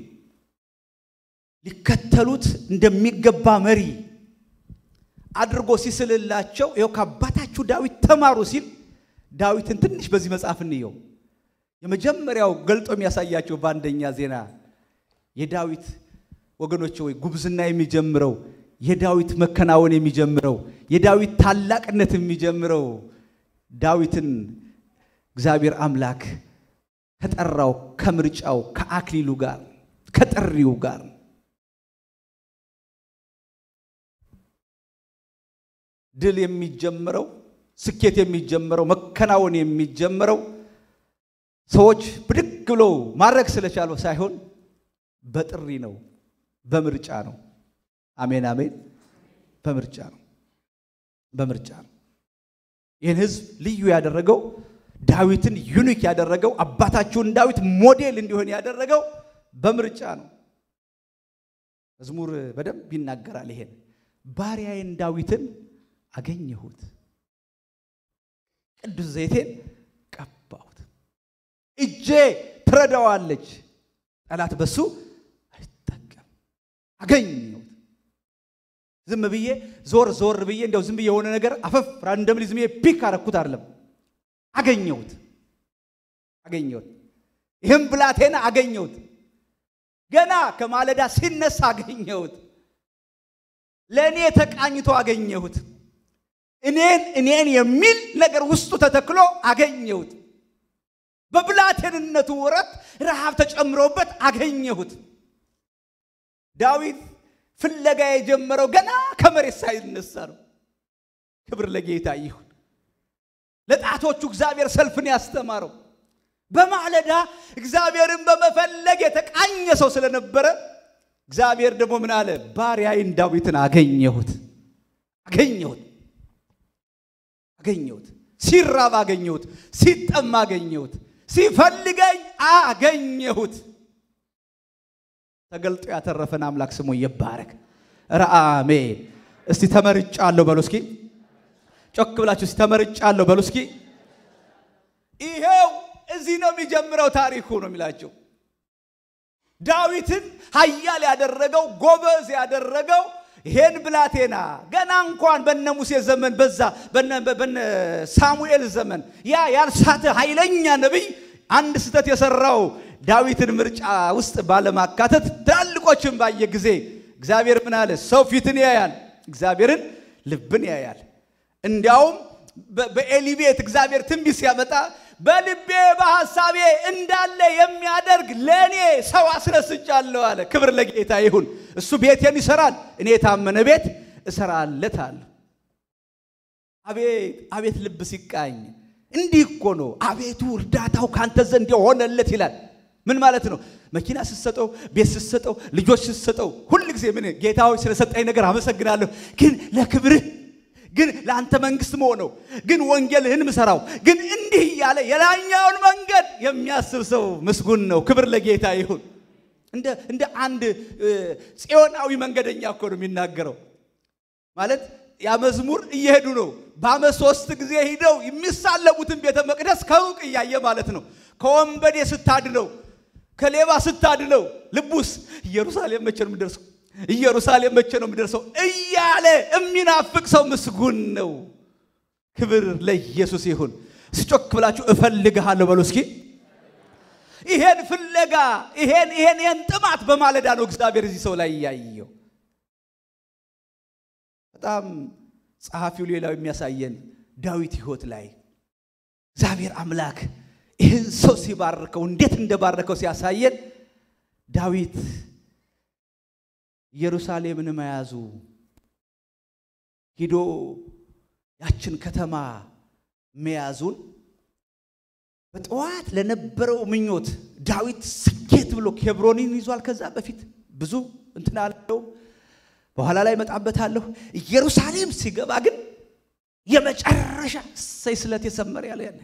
ሊከተሉት እንደሚገባ መሪ አድርጎ ሲስልላቸው ይኸው ከአባታችሁ ዳዊት ተማሩ ሲል ዳዊትን ትንሽ በዚህ መጽሐፍ እንየው። የመጀመሪያው ገልጦ የሚያሳያቸው በአንደኛ ዜና የዳዊት ወገኖች ወይ ጉብዝና የሚጀምረው የዳዊት መከናወን የሚጀምረው የዳዊት ታላቅነት የሚጀምረው ዳዊትን እግዚአብሔር አምላክ ከጠራው ከምርጫው ከአክሊሉ ጋር ከጥሪው ጋር ድል የሚጀምረው ስኬት የሚጀምረው መከናወን የሚጀምረው ሰዎች ብድግ ብለው ማድረግ ስለቻሉ ሳይሆን በጥሪ ነው፣ በምርጫ ነው። አሜን አሜን። በምርጫ ነው፣ በምርጫ ነው። ይህን ህዝብ ልዩ ያደረገው ዳዊትን ዩኒክ ያደረገው አባታችሁን ዳዊት ሞዴል እንዲሆን ያደረገው በምርጫ ነው። መዝሙር በደንብ ይናገራል። ይሄን ባሪያዬን ዳዊትን አገኘሁት፣ ቅዱስ ዘይቴን ቀባሁት፣ እጄ ትረዳዋለች፣ ጠላት በሱ አይጠቀም። አገኘሁት። ዝም ብዬ ዞር ዞር ብዬ እንደው ዝም ብዬ የሆነ ነገር አፈፍ ራንደምሊ ዝም ብዬ ፒክ አረኩት አይደለም። አገኘሁት፣ አገኘሁት። ይህም ብላቴና አገኘሁት። ገና ከማለዳ ሲነሳ አገኘሁት። ለእኔ ተቃኝቶ አገኘሁት። እኔን እኔን የሚል ነገር ውስጡ ተተክሎ አገኘሁት። በብላቴንነቱ ወረት ረሃብ ተጨምሮበት አገኘሁት። ዳዊት ፍለጋ የጀመረው ገና ከመሬት ሳይነሳ ነው። ክብር ለጌታ ይሁን። ለጣቶቹ እግዚአብሔር ሰልፍን ያስተማረው በማለዳ እግዚአብሔርን በመፈለግ የተቃኘ ሰው ስለነበረ እግዚአብሔር ደግሞ ምን አለ? ባሪያዬን ዳዊትን አገኘሁት፣ አገኘሁት፣ አገኘሁት። ሲራብ አገኘሁት፣ ሲጠማ አገኘሁት፣ ሲፈልገኝ አገኘሁት። ተገልጦ ያተረፈን አምላክ ስሙ ይባረክ። ኧረ አሜን። እስቲ ተመርጫለሁ በሉ እስኪ ጮክ ብላችሁ እስቲ ተመርጫለሁ በሉ እስኪ። ይሄው እዚህ ነው የሚጀምረው ታሪኩ ነው የሚላቸው። ዳዊትን ኃያል ያደረገው ጎበዝ ያደረገው ይሄን ብላቴና ገና እንኳን በነ ሙሴ ዘመን በዛ በነ ሳሙኤል ዘመን ያ ያልሳተ ኃይለኛ ነቢይ አንድ ስህተት የሰራው ዳዊትን ምርጫ ውስጥ ባለማካተት ትላልቆችን ባየ ጊዜ እግዚአብሔር ምን አለ? ሰው ፊትን ያያል፣ እግዚአብሔርን ልብን ያያል። እንዲያውም በኤሊ ቤት እግዚአብሔር ትንቢት ሲያመጣ በልቤ በሐሳቤ እንዳለ የሚያደርግ ለእኔ ሰው አስነስቻለሁ አለ። ክብር ለጌታ ይሁን። እሱ ቤቴን ይሰራል፣ እኔ የታመነ ቤት እሰራለታለሁ። አቤት አቤት ልብ ሲቃኝ እንዲህ እኮ ነው። አቤቱ እርዳታው ካንተ ዘንድ የሆነለት ይላል። ምን ማለት ነው? መኪና ስትሰጠው፣ ቤት ስትሰጠው፣ ልጆች ስትሰጠው ሁል ጊዜ ምን ጌታዊ ስለሰጠኝ ነገር አመሰግናለሁ፣ ግን ለክብርህ ግን ለአንተ መንግስት መሆነው ግን ወንጌልህን ምሰራው ግን እንዲህ እያለ የላኛውን መንገድ የሚያስብ ሰው ምስጉን ነው። ክብር ለጌታ ይሁን። እንደ እንደ አንድ ጽዮናዊ መንገደኛ እኮ ነው የሚናገረው። ማለት ያ መዝሙር እየሄዱ ነው። በዓመት ሶስት ጊዜ ሂደው የሚሳለሙትን ቤተ መቅደስ ከሩቅ እያየ ማለት ነው። ከወንበዴ ስታድነው፣ ከሌባ ስታድነው፣ ልቡስ ኢየሩሳሌም መቼ ነው የምደርሰው ኢየሩሳሌም መቼ ነው የምደርሰው እያለ የሚናፍቅ ሰው ምስጉን ነው። ክብር ለኢየሱስ ይሁን። ስጮክ ብላችሁ እፈልግሃለሁ በሉ እስኪ። ይሄን ፍለጋ ይሄን ይሄን ይሄን ጥማት በማለዳ ነው እግዚአብሔር እዚህ ሰው ላይ እያየው። በጣም ጸሐፊው ሌላው የሚያሳየን ዳዊት ሕይወት ላይ እግዚአብሔር አምላክ ይህን ሰው ሲባርከው እንዴት እንደባረከው ሲያሳየን ዳዊት ኢየሩሳሌምን መያዙ ሂዶ ያችን ከተማ መያዙን በጠዋት ለነበረው ምኞት ዳዊት ስኬት ብሎ ኬብሮንን ይዟል። ከዛ በፊት ብዙ እንትን አለው፣ በኋላ ላይ እመጣበታለሁ። ኢየሩሳሌም ሲገባ ግን የመጨረሻ እሰይ ስለት የሰመረ ያለ ያለ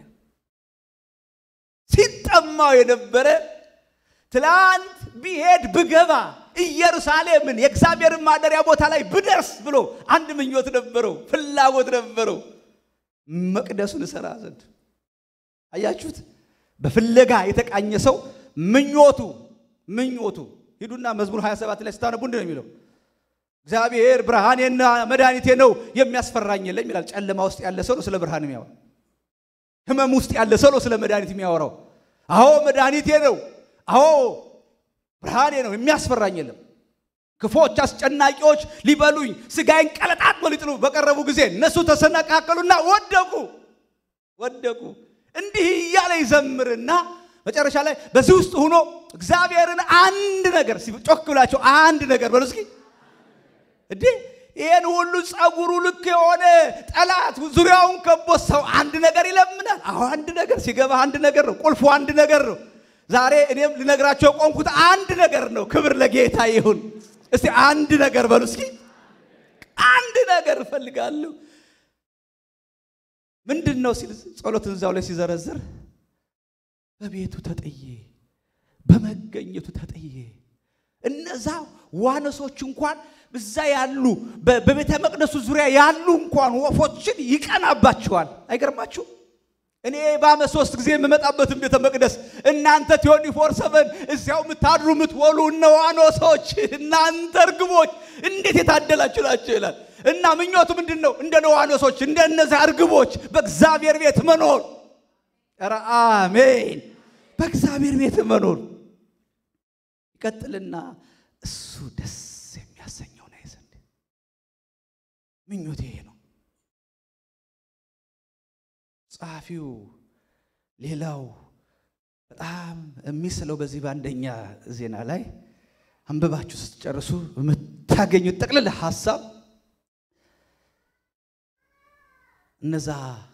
ሲጠማው የነበረ ትላንት ቢሄድ ብገባ ኢየሩሳሌምን የእግዚአብሔርን ማደሪያ ቦታ ላይ ብደርስ ብሎ አንድ ምኞት ነበረው፣ ፍላጎት ነበረው፣ መቅደሱን እሰራ ዘንድ። አያችሁት? በፍለጋ የተቃኘ ሰው ምኞቱ ምኞቱ ሂዱና መዝሙር 27 ላይ ስታነቡ እንዲህ ነው የሚለው እግዚአብሔር ብርሃኔና መድኃኒቴ ነው የሚያስፈራኝ የለም ይላል። ጨለማ ውስጥ ያለ ሰው ነው ስለ ብርሃን የሚያወራው። ህመም ውስጥ ያለ ሰው ነው ስለ መድኃኒት የሚያወራው። አዎ መድኃኒቴ ነው፣ አዎ ብርሃኔ ነው፣ የሚያስፈራኝ የለም። ክፎች አስጨናቂዎች ሊበሉኝ ስጋዬን ቀለጣጥሞ ሊጥሉ በቀረቡ ጊዜ እነሱ ተሰነቃቀሉና ወደቁ ወደቁ። እንዲህ እያለ ይዘምርና መጨረሻ ላይ በዚህ ውስጥ ሆኖ እግዚአብሔርን አንድ ነገር ጮክ ብላቸው አንድ ነገር በሉ እስኪ። እንዴ ይህን ሁሉ ጸጉሩ ልክ የሆነ ጠላት ዙሪያውን ከቦ ሰው አንድ ነገር ይለምናል። አሁ አንድ ነገር ሲገባ አንድ ነገር ነው። ቁልፉ አንድ ነገር ነው። ዛሬ እኔም ልነግራቸው የቆምኩት አንድ ነገር ነው። ክብር ለጌታ ይሁን። እስቲ አንድ ነገር በሉ እስኪ። አንድ ነገር እፈልጋለሁ። ምንድን ነው ሲል ጸሎትን እዛው ላይ ሲዘረዝር በቤቱ ተጥዬ በመገኘቱ ተጥዬ እነዛ ዋነሶች እንኳን እዛ ያሉ በቤተ መቅደሱ ዙሪያ ያሉ እንኳን ወፎችን ይቀናባቸዋል። አይገርማችሁ? እኔ በዓመት ሶስት ጊዜ የምመጣበትን ቤተ መቅደስ እናንተ ቲዮኒ ፎር ሰቨን እዚያው የምታድሩ የምትወሉ እነ ዋኖሶች እናንተ እርግቦች እንዴት የታደላችሁ ናቸው ይላል። እና ምኞቱ ምንድን ነው? እንደ ነዋኖሶች እንደ እነዚያ እርግቦች በእግዚአብሔር ቤት መኖር። ኧረ አሜን! በእግዚአብሔር ቤት መኖር ይቀጥልና እሱ ደስ የሚያሰኘው ነው ዘንድ ምኞቴ ይሄ ነው። ጸሐፊው ሌላው በጣም የሚስለው በዚህ በአንደኛ ዜና ላይ አንብባችሁ ስትጨርሱ የምታገኙት ጠቅልል ሀሳብ እነዛ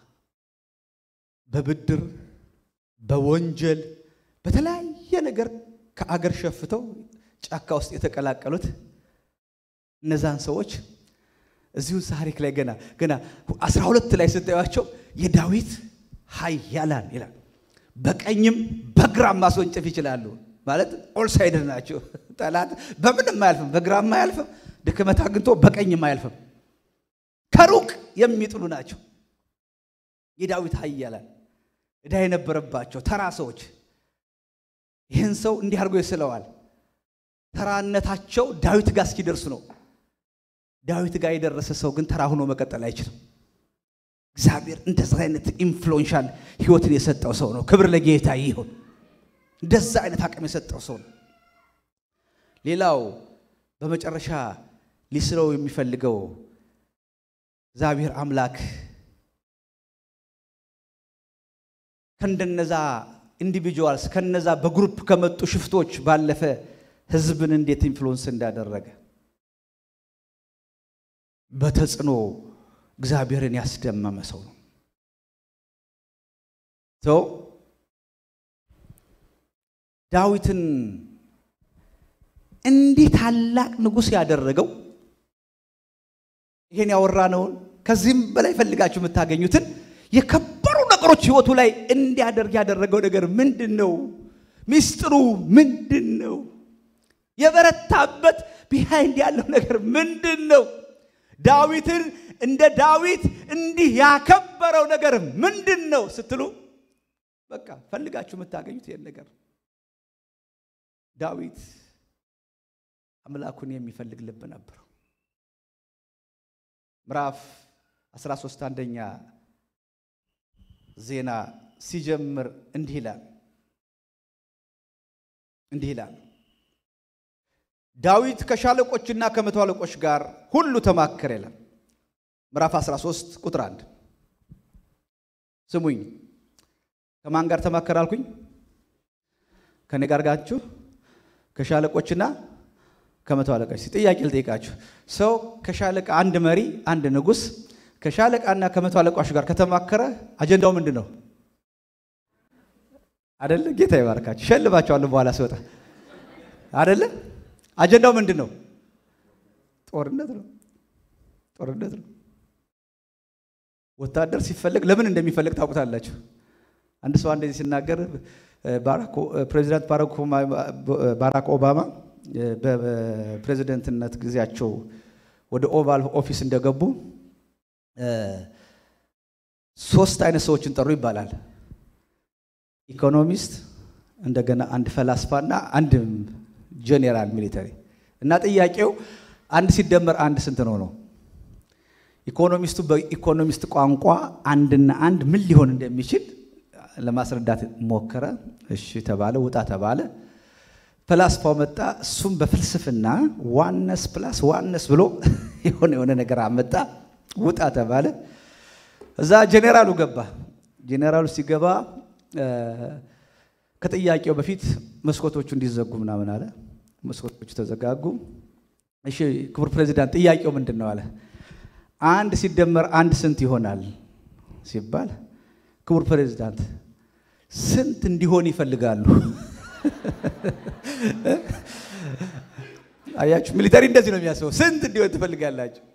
በብድር በወንጀል በተለያየ ነገር ከአገር ሸፍተው ጫካ ውስጥ የተቀላቀሉት እነዛን ሰዎች እዚሁ ታሪክ ላይ ገና ገና አስራ ሁለት ላይ ስታዩቸው የዳዊት ኃያላን ይላል። በቀኝም በግራም ማስወንጨፍ ይችላሉ። ማለት ኦል ሳይድር ናቸው። ጠላት በምንም አያልፍም፣ በግራም አያልፍም፣ ድክመት አግኝቶ በቀኝም አያልፍም። ከሩቅ የሚጥሉ ናቸው። የዳዊት ኃያላን ዕዳ የነበረባቸው ተራ ሰዎች ይህን ሰው እንዲህ አድርጎ ይስለዋል። ተራነታቸው ዳዊት ጋር እስኪደርሱ ነው። ዳዊት ጋር የደረሰ ሰው ግን ተራ ሆኖ መቀጠል አይችልም። እግዚአብሔር እንደዛ አይነት ኢንፍሉዌንሻል ህይወትን የሰጠው ሰው ነው። ክብር ለጌታ ይሁን። እንደዛ አይነት አቅም የሰጠው ሰው ነው። ሌላው በመጨረሻ ሊስለው የሚፈልገው እግዚአብሔር አምላክ ከእንደነዛ ኢንዲቪጁዋልስ ከነዛ በግሩፕ ከመጡ ሽፍቶች ባለፈ ህዝብን እንዴት ኢንፍሉወንስ እንዳደረገ በተጽዕኖ እግዚአብሔርን ያስደመመ ሰው ነው። ሰው ዳዊትን እንዲህ ታላቅ ንጉሥ ያደረገው ይሄን ያወራነውን ከዚህም በላይ ፈልጋችሁ የምታገኙትን የከበሩ ነገሮች ህይወቱ ላይ እንዲያደርግ ያደረገው ነገር ምንድን ነው? ሚስጥሩ ምንድን ነው? የበረታበት ቢሃይንድ ያለው ነገር ምንድን ነው? ዳዊትን እንደ ዳዊት እንዲህ ያከበረው ነገር ምንድን ነው ስትሉ በቃ ፈልጋችሁ የምታገኙት ይህን ነገር ዳዊት አምላኩን የሚፈልግ ልብ ነበረው። ምዕራፍ 13 አንደኛ ዜና ሲጀምር እንዲህ ይላል እንዲህ ይላል ዳዊት ከሻለቆችና ከመቶ አለቆች ጋር ሁሉ ተማከረ ይላል። ምዕራፍ 13 ቁጥር 1 ስሙኝ። ከማን ጋር ተማከረ አልኩኝ? ከኔ ጋር ጋችሁ ከሻለቆችና ከመቶ አለቆች። ጥያቄ ልጠይቃችሁ። ሰው ከሻለቃ አንድ መሪ፣ አንድ ንጉሥ ከሻለቃና ከመቶ አለቆች ጋር ከተማከረ አጀንዳው ምንድን ነው? አደለ? ጌታ ይባርካችሁ። ሸልባቸዋለሁ በኋላ ሲወጣ አደለ? አጀንዳው ምንድን ነው? ጦርነት ነው። ጦርነት ነው። ወታደር ሲፈለግ ለምን እንደሚፈልግ ታውቁታላችሁ። አንድ ሰው እንደዚህ ሲናገር ፕሬዚዳንት ባራክ ኦባማ በፕሬዚደንትነት ጊዜያቸው ወደ ኦቫል ኦፊስ እንደገቡ ሶስት አይነት ሰዎችን ጠሩ ይባላል። ኢኮኖሚስት፣ እንደገና አንድ ፈላስፋና አንድ ጄኔራል ሚሊተሪ እና ጥያቄው አንድ ሲደመር አንድ ስንት ነው ነው። ኢኮኖሚስቱ በኢኮኖሚስት ቋንቋ አንድና አንድ ምን ሊሆን እንደሚችል ለማስረዳት ሞከረ። እሺ ተባለ፣ ውጣ ተባለ። ፈላስፋው መጣ። እሱም በፍልስፍና ዋነስ ፕላስ ዋነስ ብሎ የሆነ የሆነ ነገር አመጣ። ውጣ ተባለ። እዛ ጄኔራሉ ገባ። ጄኔራሉ ሲገባ ከጥያቄው በፊት መስኮቶቹ እንዲዘጉ ምናምን አለ። መስኮቶቹ ተዘጋጉ። እሺ ክቡር ፕሬዚዳንት ጥያቄው ምንድን ነው አለ። አንድ ሲደመር አንድ ስንት ይሆናል ሲባል ክቡር ፕሬዚዳንት ስንት እንዲሆን ይፈልጋሉ? አያችሁ፣ ሚሊተሪ እንደዚህ ነው የሚያስበው። ስንት እንዲሆን ትፈልጋላችሁ?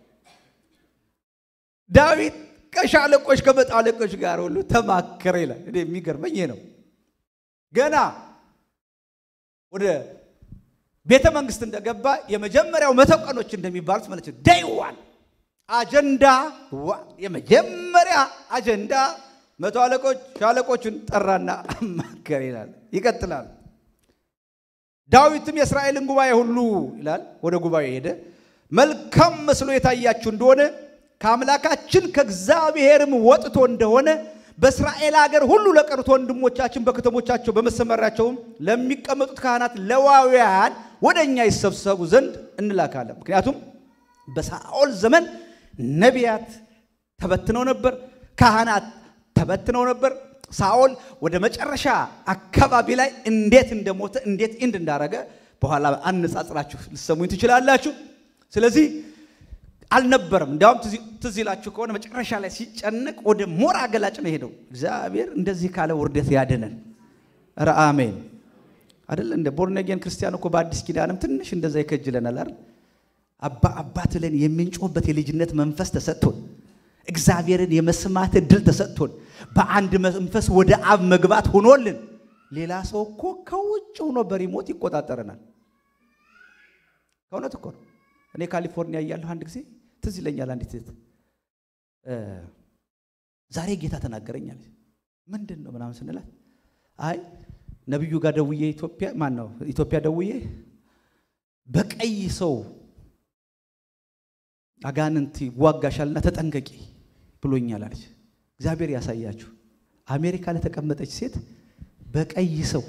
ዳዊት ከሻለቆች ከመቶ አለቆች ጋር ሁሉ ተማከረ ይላል። እኔ የሚገርመኝ ይሄ ነው። ገና ወደ ቤተ መንግስት እንደገባ የመጀመሪያው መቶ ቀኖች እንደሚባሉት ማለት ነው ዴይ ዋን አጀንዳ ዋን የመጀመሪያ አጀንዳ መቶ አለቆች ሻለቆቹን ጠራና አማከር ይላል። ይቀጥላል። ዳዊትም የእስራኤልን ጉባኤ ሁሉ ይላል ወደ ጉባኤ ሄደ። መልካም መስሎ የታያችሁ እንደሆነ ከአምላካችን ከእግዚአብሔርም ወጥቶ እንደሆነ በእስራኤል ሀገር ሁሉ ለቀሩት ወንድሞቻችን በከተሞቻቸው በመሰመሪያቸውም ለሚቀመጡት ካህናት ለዋውያን ወደ እኛ ይሰብሰቡ ዘንድ እንላካለን። ምክንያቱም በሳኦል ዘመን ነቢያት ተበትነው ነበር፣ ካህናት ተበትነው ነበር። ሳኦል ወደ መጨረሻ አካባቢ ላይ እንዴት እንደሞተ እንዴት ኢንድ እንዳረገ በኋላ አነጻጽራችሁ ልሰሙኝ ትችላላችሁ። ስለዚህ አልነበረም። እንዲያውም ትዝ ይላችሁ ከሆነ መጨረሻ ላይ ሲጨነቅ ወደ ሞራ ገላጭ ነው ሄደው። እግዚአብሔር እንደዚህ ካለ ውርደት ያድነን። ኧረ አሜን አይደል? እንደ ቦርነጌን ክርስቲያን እኮ በአዲስ ኪዳንም ትንሽ እንደዛ ይከጅለናል አይደል? አባ አባት ብለን የምንጮህበት የልጅነት መንፈስ ተሰጥቶን እግዚአብሔርን የመስማት እድል ተሰጥቶን በአንድ መንፈስ ወደ አብ መግባት ሆኖልን ሌላ ሰው እኮ ከውጭ ሆኖ በሪሞት ይቆጣጠረናል። ከእውነት እኮ ነው። እኔ ካሊፎርኒያ እያለሁ አንድ ጊዜ ትዝ ይለኛል። አንዲት ሴት ዛሬ ጌታ ተናገረኛል። ምንድን ነው ምናምን ስንላት አይ ነቢዩ ጋር ደውዬ ኢትዮጵያ ማን ነው ኢትዮጵያ ደውዬ በቀይ ሰው አጋንንት ይዋጋሻልና ተጠንቀቂ ብሎኛል አለች። እግዚአብሔር ያሳያችሁ። አሜሪካ ለተቀመጠች ሴት በቀይ ሰው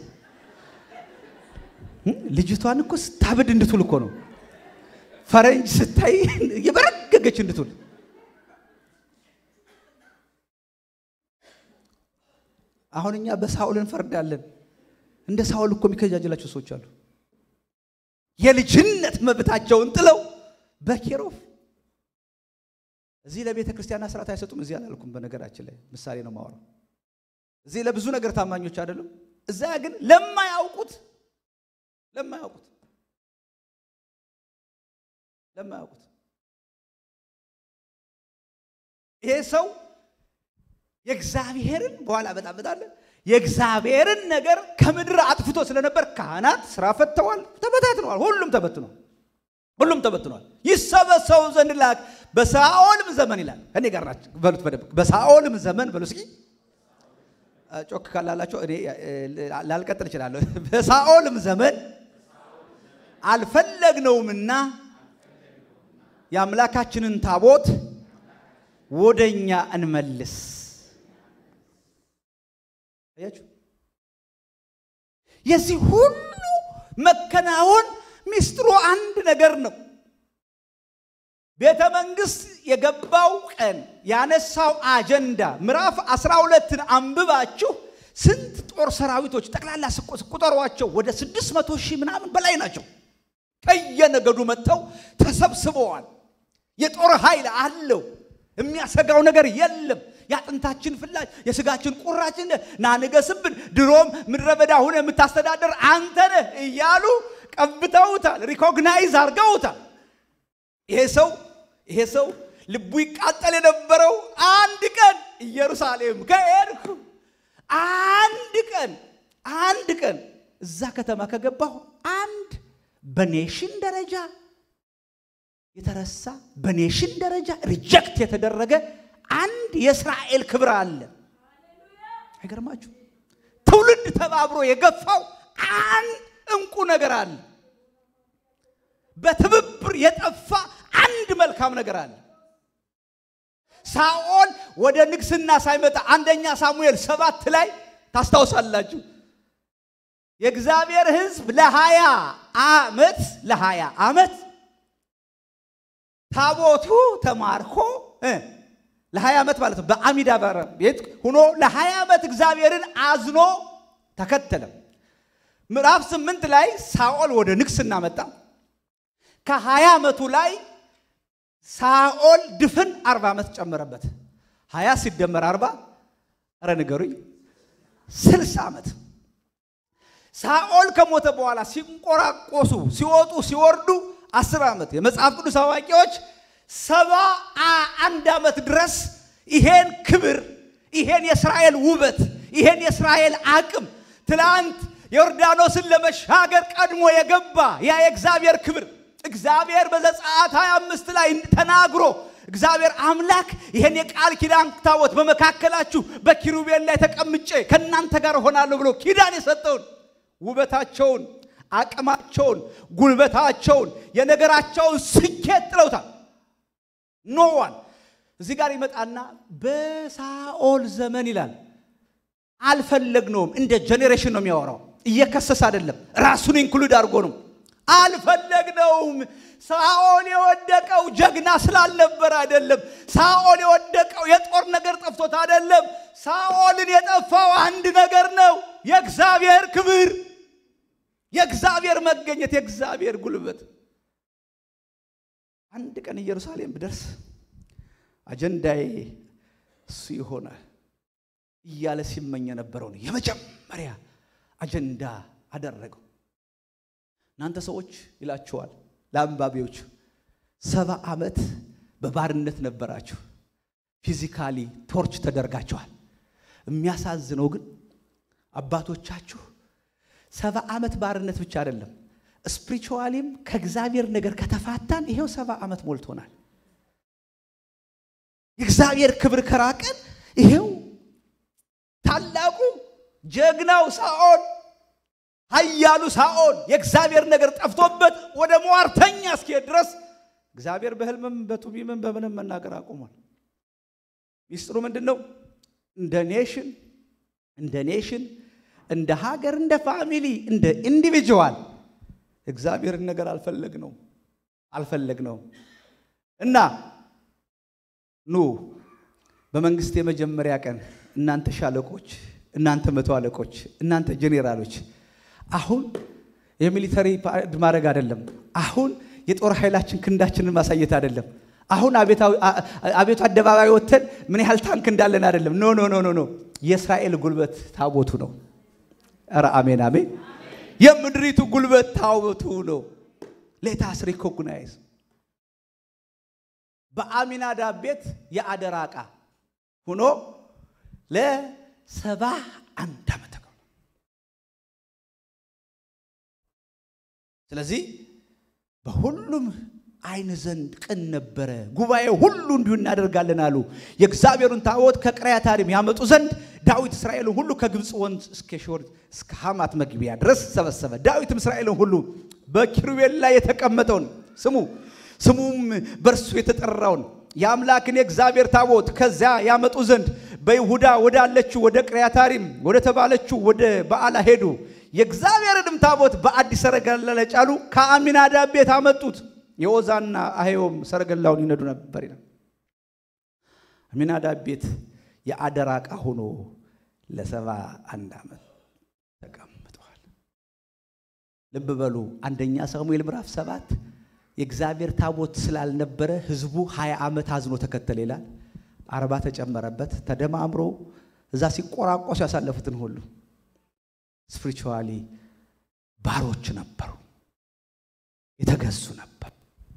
ልጅቷን እኮ ስታብድ እንድትውል እኮ ነው ፈረንጅ ስታይ የበረገገች እንድትውል አሁን እኛ በሳኦል እንፈርዳለን። እንደ ሳኦል እኮ የሚከጃጅላቸው ሰዎች አሉ። የልጅነት መብታቸውን ጥለው በኬሮፍ እዚህ ለቤተ ክርስቲያን ስርዓት አይሰጡም። እዚህ አላልኩም። በነገራችን ላይ ምሳሌ ነው ማወራው። እዚህ ለብዙ ነገር ታማኞች አይደሉም። እዛ ግን ለማያውቁት ለማያውቁት ለማያውቁት ይሄ ሰው የእግዚአብሔርን በኋላ በጣም በጣም የእግዚአብሔርን ነገር ከምድር አጥፍቶ ስለነበር ካህናት ስራ ፈተዋል፣ ተበታትነዋል። ሁሉም ተበትኗል። ሁሉም ተበትኗል። ይሰበሰቡ ዘንድ ላክ። በሳኦልም ዘመን ይላል። እኔ ጋር ናቸው በሉት በደንብ በሳኦልም ዘመን በሉ እስኪ ጮክ ካላላቸው እኔ ላልቀጥል እችላለሁ። በሳኦልም ዘመን አልፈለግነውምና የአምላካችንን ታቦት ወደኛ እንመልስ። አያችሁ፣ የዚህ ሁሉ መከናወን ሚስጥሩ አንድ ነገር ነው። ቤተ መንግስት የገባው ቀን ያነሳው አጀንዳ ምዕራፍ አስራ ሁለትን አንብባችሁ ስንት ጦር ሰራዊቶች ጠቅላላ ቁጠሯቸው ወደ ስድስት መቶ ሺህ ምናምን በላይ ናቸው። ከየነገዱ መጥተው ተሰብስበዋል። የጦር ኃይል አለው። የሚያሰጋው ነገር የለም። የአጥንታችን ፍላጭ የስጋችን ቁራችን ና ንገስብን፣ ድሮም ምድረ በዳ ሁነ የምታስተዳደር አንተ ነህ እያሉ ቀብተውታል። ሪኮግናይዝ አድርገውታል። ይሄ ሰው ይሄ ሰው ልቡ ይቃጠል የነበረው አንድ ቀን ኢየሩሳሌም ከሄድኩ አንድ ቀን አንድ ቀን እዛ ከተማ ከገባሁ አንድ በኔሽን ደረጃ የተረሳ በኔሽን ደረጃ ሪጀክት የተደረገ አንድ የእስራኤል ክብር አለ። አይገርማችሁ? ትውልድ ተባብሮ የገፋው አንድ እንቁ ነገር አለ። በትብብር የጠፋ አንድ መልካም ነገር አለ። ሳኦል ወደ ንግስና ሳይመጣ አንደኛ ሳሙኤል ሰባት ላይ ታስታውሳላችሁ። የእግዚአብሔር ሕዝብ ለሀያ ዓመት ለሀያ ዓመት ታቦቱ ተማርኮ ለሀያ ዓመት ማለት ነው። በአሚዳ ቤት ሆኖ ለሀያ ዓመት እግዚአብሔርን አዝኖ ተከተለ። ምዕራፍ ስምንት ላይ ሳኦል ወደ ንግስና መጣ። ከሀያ ዓመቱ ላይ ሳኦል ድፍን አርባ ዓመት ጨመረበት። ሀያ ሲደመር አርባ ኧረ ንገሩኝ ስልሳ ዓመት ሳኦል ከሞተ በኋላ ሲንቆራቆሱ ሲወጡ ሲወርዱ አስር ዓመት የመጽሐፍ ቅዱስ አዋቂዎች ሰባ አንድ ዓመት ድረስ ይሄን ክብር ይሄን የእስራኤል ውበት ይሄን የእስራኤል አቅም ትላንት ዮርዳኖስን ለመሻገር ቀድሞ የገባ ያ የእግዚአብሔር ክብር እግዚአብሔር በዘጸአት 25 ላይ ተናግሮ እግዚአብሔር አምላክ ይሄን የቃል ኪዳን ታቦት በመካከላችሁ በኪሩቤል ላይ ተቀምጬ ከእናንተ ጋር እሆናለሁ ብሎ ኪዳን የሰጠውን ውበታቸውን፣ አቅማቸውን፣ ጉልበታቸውን፣ የነገራቸውን ስኬት ጥለውታል። ኖዋን እዚህ ጋር ይመጣና በሳኦል ዘመን ይላል አልፈለግነውም። እንደ ጄኔሬሽን ነው የሚያወራው። እየከሰስ አይደለም፣ ራሱን ኢንክሉድ አድርጎ ነው። አልፈለግነውም። ሳኦል የወደቀው ጀግና ስላልነበረ አይደለም። ሳኦል የወደቀው የጦር ነገር ጠፍቶት አይደለም። ሳኦልን የጠፋው አንድ ነገር ነው፣ የእግዚአብሔር ክብር፣ የእግዚአብሔር መገኘት፣ የእግዚአብሔር ጉልበት። አንድ ቀን ኢየሩሳሌም ብደርስ አጀንዳዬ እሱ ይሆናል እያለ ሲመኝ የነበረውን የመጀመሪያ አጀንዳ አደረገው። እናንተ ሰዎች ይላችኋል ለአንባቢዎች፣ ሰባ ዓመት በባርነት ነበራችሁ። ፊዚካሊ ቶርች ተደርጋችኋል። የሚያሳዝነው ግን አባቶቻችሁ ሰባ ዓመት ባርነት ብቻ አይደለም፣ ስፒሪቹዋሊም ከእግዚአብሔር ነገር ከተፋታን ይሄው ሰባ ዓመት ሞልቶናል። የእግዚአብሔር ክብር ከራቀን ይሄው ታላቁ ጀግናው ሳኦል ኃያሉ ሳኦል የእግዚአብሔር ነገር ጠፍቶበት ወደ ሟርተኛ እስኪሄድ ድረስ እግዚአብሔር በሕልምም በቱቢምም በምንም መናገር አቁሟል። ሚስጥሩ ምንድን ነው? እንደ ኔሽን እንደ ኔሽን እንደ ሀገር እንደ ፋሚሊ እንደ ኢንዲቪጁዋል እግዚአብሔርን ነገር አልፈለግ ነው አልፈለግ ነው እና ኑ በመንግስት የመጀመሪያ ቀን እናንተ ሻለቆች፣ እናንተ መቶ አለቆች፣ እናንተ ጄኔራሎች አሁን የሚሊተሪ ፓሬድ ማድረግ አይደለም። አሁን የጦር ኃይላችን ክንዳችንን ማሳየት አይደለም። አሁን አቤቱ አደባባይ ወጥተን ምን ያህል ታንክ እንዳለን አይደለም። ኖ ኖ ኖ ኖ ኖ የእስራኤል ጉልበት ታቦቱ ነው። ኧረ አሜን አሜን። የምድሪቱ ጉልበት ታቦቱ ነው። ሌታስ ሪኮግናይዝ በአሚናዳብ ቤት የአደራ ዕቃ ሆኖ ለሰባ አንድ ዓመት ስለዚህ በሁሉም ዓይን ዘንድ ቅን ነበረ። ጉባኤ ሁሉ እንዲሁ እናደርጋለን አሉ። የእግዚአብሔሩን ታቦት ከቅሪያታሪም ያመጡ ዘንድ ዳዊት እስራኤልን ሁሉ ከግብፅ ወንዝ እስከ ሾር እስከ ሐማት መግቢያ ድረስ ሰበሰበ። ዳዊትም እስራኤልን ሁሉ በኪሩቤል ላይ የተቀመጠውን ስሙ ስሙም በእርሱ የተጠራውን የአምላክን የእግዚአብሔር ታቦት ከዚያ ያመጡ ዘንድ በይሁዳ ወዳለችው ወደ ቅሪያታሪም ወደ ተባለችው ወደ በዓላ ሄዱ። የእግዚአብሔርንም ታቦት በአዲስ ሰረገላ ላይ ጫሉ። ከአሚናዳብ ቤት አመጡት። የኦዛና አሄዮም ሰረገላውን ይነዱ ነበር ይላል። አሚናዳብ ቤት የአደራ ዕቃ ሆኖ ለሰባ አንድ ዓመት ተቀምጠዋል። ልብ በሉ አንደኛ ሳሙኤል ምዕራፍ ሰባት የእግዚአብሔር ታቦት ስላልነበረ ሕዝቡ ሀያ ዓመት አዝኖ ተከተለ ይላል። አርባ ተጨመረበት። ተደማምሮ እዛ ሲቆራቆሱ ያሳለፉትን ሁሉ ስፒሪቹዋሊ ባሮች ነበሩ፣ የተገዙ ነበር።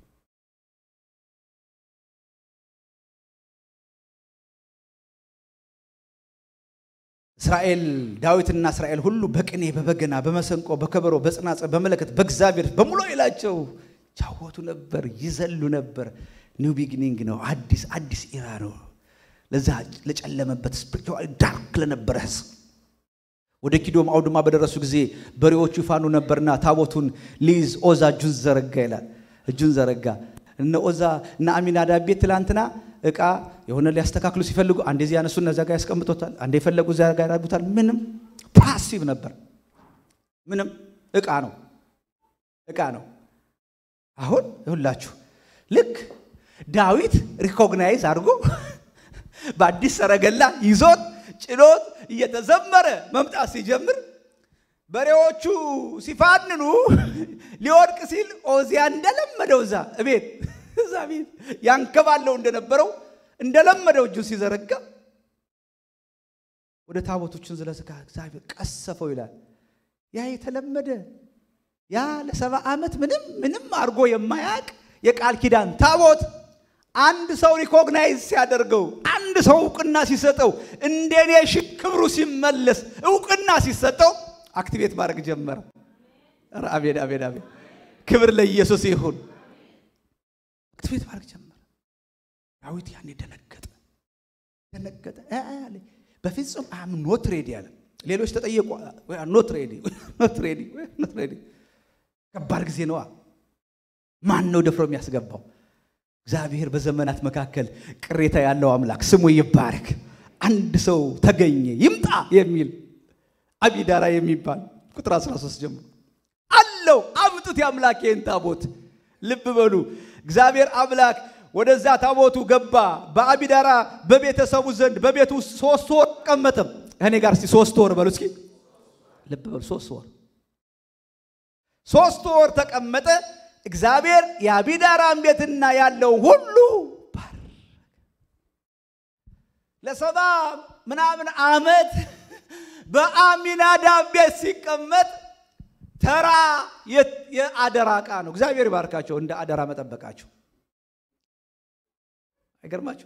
እስራኤል ዳዊትና እስራኤል ሁሉ በቅኔ በበገና በመሰንቆ በከበሮ በጽናጽል በመለከት በእግዚአብሔር በሙሉ ይላቸው ጫወቱ ነበር፣ ይዘሉ ነበር። ኒው ቢጊኒንግ ነው። አዲስ አዲስ ኢራ ነው። ለዛ ለጨለመበት ስፒሪቹዋሊ ዳርክ ለነበረ ህዝብ ወደ ኪዶም አውድማ በደረሱ ጊዜ በሬዎቹ ይፋኑ ነበርና ታቦቱን ሊይዝ ኦዛ እጁን ዘረጋ ይላል። እጁን ዘረጋ። እነ ኦዛ እነ አሚናዳብ ቤት ትላንትና እቃ የሆነ ሊያስተካክሉ ሲፈልጉ አንዴ እዚህ ያነሱ እነዛ ጋር ያስቀምጦታል፣ አንዴ የፈለጉ እዚያ ጋር ያደርጉታል። ምንም ፓሲቭ ነበር። ምንም እቃ ነው፣ እቃ ነው። አሁን ይሁላችሁ ልክ ዳዊት ሪኮግናይዝ አድርጎ በአዲስ ሰረገላ ይዞት ጭኖት እየተዘመረ መምጣት ሲጀምር በሬዎቹ ሲፋንኑ ሊወድቅ ሲል ኦዚያ እንደለመደው እዛ ቤት እዛ ቤት ያንከባለው እንደነበረው እንደለመደው እጁ ሲዘረጋ ወደ ታቦቶችን ዝለስካ እግዚአብሔር ቀሰፈው ይላል። ያ የተለመደ ያ ለሰባ ዓመት ምንም ምንም አድርጎ የማያውቅ የቃል ኪዳን ታቦት አንድ ሰው ሪኮግናይዝ ሲያደርገው አንድ ሰው እውቅና ሲሰጠው እንደኔ ሺ ክብሩ ሲመለስ እውቅና ሲሰጠው አክቲቬት ማድረግ ጀመረ። ኧረ አሜን አሜን አሜን። ክብር ለኢየሱስ ይሁን። አክቲቬት ማድረግ ጀመረ። ዳዊት ያኔ ደነገጠ ደነገጠ አለ። በፍጹም አም ኖት ሬዲ አለ። ሌሎች ተጠየቁ። ኖት ሬዲ ኖት ሬዲ ኖት ሬዲ። ከባድ ጊዜ ነዋ። ማን ነው ደፍሮ የሚያስገባው? እግዚአብሔር በዘመናት መካከል ቅሬታ ያለው አምላክ ስሙ ይባረክ። አንድ ሰው ተገኘ ይምጣ የሚል አቢዳራ የሚባል ቁጥር 13 ጀምሮ አለው አምጡት የአምላኬን ታቦት። ልብ በሉ እግዚአብሔር አምላክ ወደዛ ታቦቱ ገባ። በአቢዳራ በቤተሰቡ ዘንድ በቤቱ ውስጥ ሶስት ወር ቀመጠም። እኔ ጋር እስቲ ሶስት ወር በሉ እስኪ ልብ በሉ ሶስት ወር ሶስት ወር ተቀመጠ። እግዚአብሔር የአቢዳራን ቤትና ያለው ሁሉ ባረከ። ለሰባ ምናምን ዓመት በአሚናዳብ ቤት ሲቀመጥ ተራ የአደራ ዕቃ ነው። እግዚአብሔር ይባርካቸው እንደ አደራ መጠበቃቸው አይገርማቸው።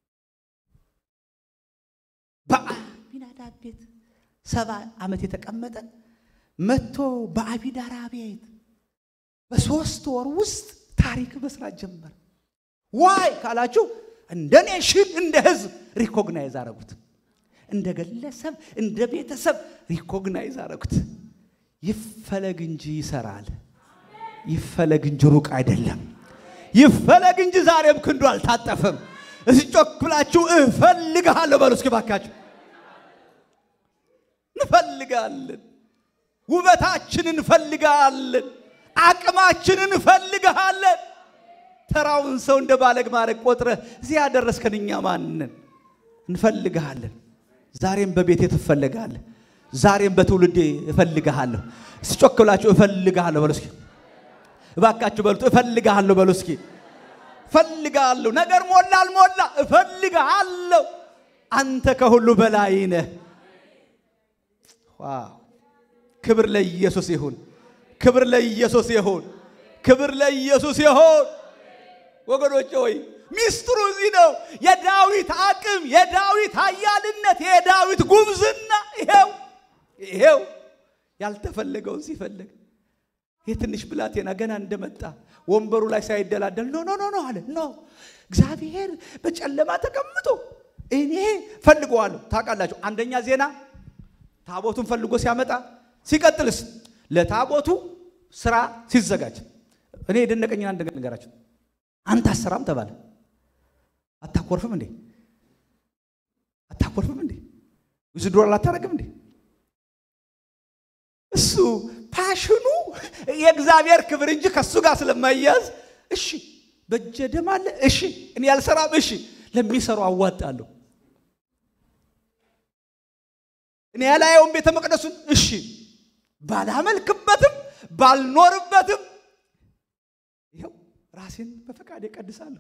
በአሚናዳብ ቤት ሰባ ዓመት የተቀመጠ መጥቶ በአቢዳራ ቤት በሶስት ወር ውስጥ ታሪክ መስራት ጀመረ። ዋይ ካላችሁ እንደ ኔሽን እንደ ህዝብ ሪኮግናይዝ አረጉት። እንደ ግለሰብ እንደ ቤተሰብ ሪኮግናይዝ አረጉት። ይፈለግ እንጂ ይሰራል። ይፈለግ እንጂ ሩቅ አይደለም። ይፈለግ እንጂ ዛሬም ክንዱ አልታጠፈም። እስቲ ጮክ ብላችሁ እፈልግሃለሁ በሉ እስኪ ባካችሁ። እንፈልጋለን። ውበታችን እንፈልጋለን። አቅማችን እንፈልግሃለን። ተራውን ሰው እንደ ባለግ ማድረግ ቆጥረህ እዚህ ያደረስከን እኛ ማንን እንፈልግሃለን። ዛሬም በቤቴ ትፈልጋለህ። ዛሬም በትውልዴ እፈልግሃለሁ። እስጮክ ብላችሁ እፈልግሃለሁ በሉ እስኪ እባካችሁ በሉት። እፈልግሃለሁ በሉ እስኪ እፈልግሃለሁ። ነገር ሞላ አልሞላ እፈልግሃለሁ። አንተ ከሁሉ በላይ ነህ። ዋው! ክብር ለኢየሱስ ይሁን። ክብር ለኢየሱስ ይሁን። ክብር ለኢየሱስ ይሁን። ወገኖች ሆይ ሚስጥሩ እዚህ ነው። የዳዊት አቅም፣ የዳዊት ኃያልነት፣ የዳዊት ጉብዝና ይሄው ይሄው ያልተፈለገውን ሲፈልግ ይህ ትንሽ ብላቴና ገና እንደመጣ ወንበሩ ላይ ሳይደላደል ኖ ኖ ኖ ኖ አለ። ኖ እግዚአብሔር በጨለማ ተቀምጦ እኔ ፈልገዋለሁ። ታውቃላችሁ፣ አንደኛ ዜና ታቦቱን ፈልጎ ሲያመጣ፣ ሲቀጥልስ ለታቦቱ ስራ ሲዘጋጅ እኔ የደነቀኝን አንድ ነገራችሁ። አንተ አሰራም ተባለ። አታኮርፍም እንዴ? አታኮርፍም እንዴ? ብዙ ዶላር አታረግም እንዴ? እሱ ፓሽኑ የእግዚአብሔር ክብር እንጂ ከእሱ ጋር ስለማያዝ እሺ፣ በእጀ ደም አለ እሺ፣ እኔ ያልሰራም እሺ፣ ለሚሰሩ አዋጣለሁ። እኔ ያላየውን ቤተ መቅደሱን እሺ፣ ባላመልክበትም ባልኖርበትም ይኸው ራሴን በፈቃድ እቀድሳለሁ።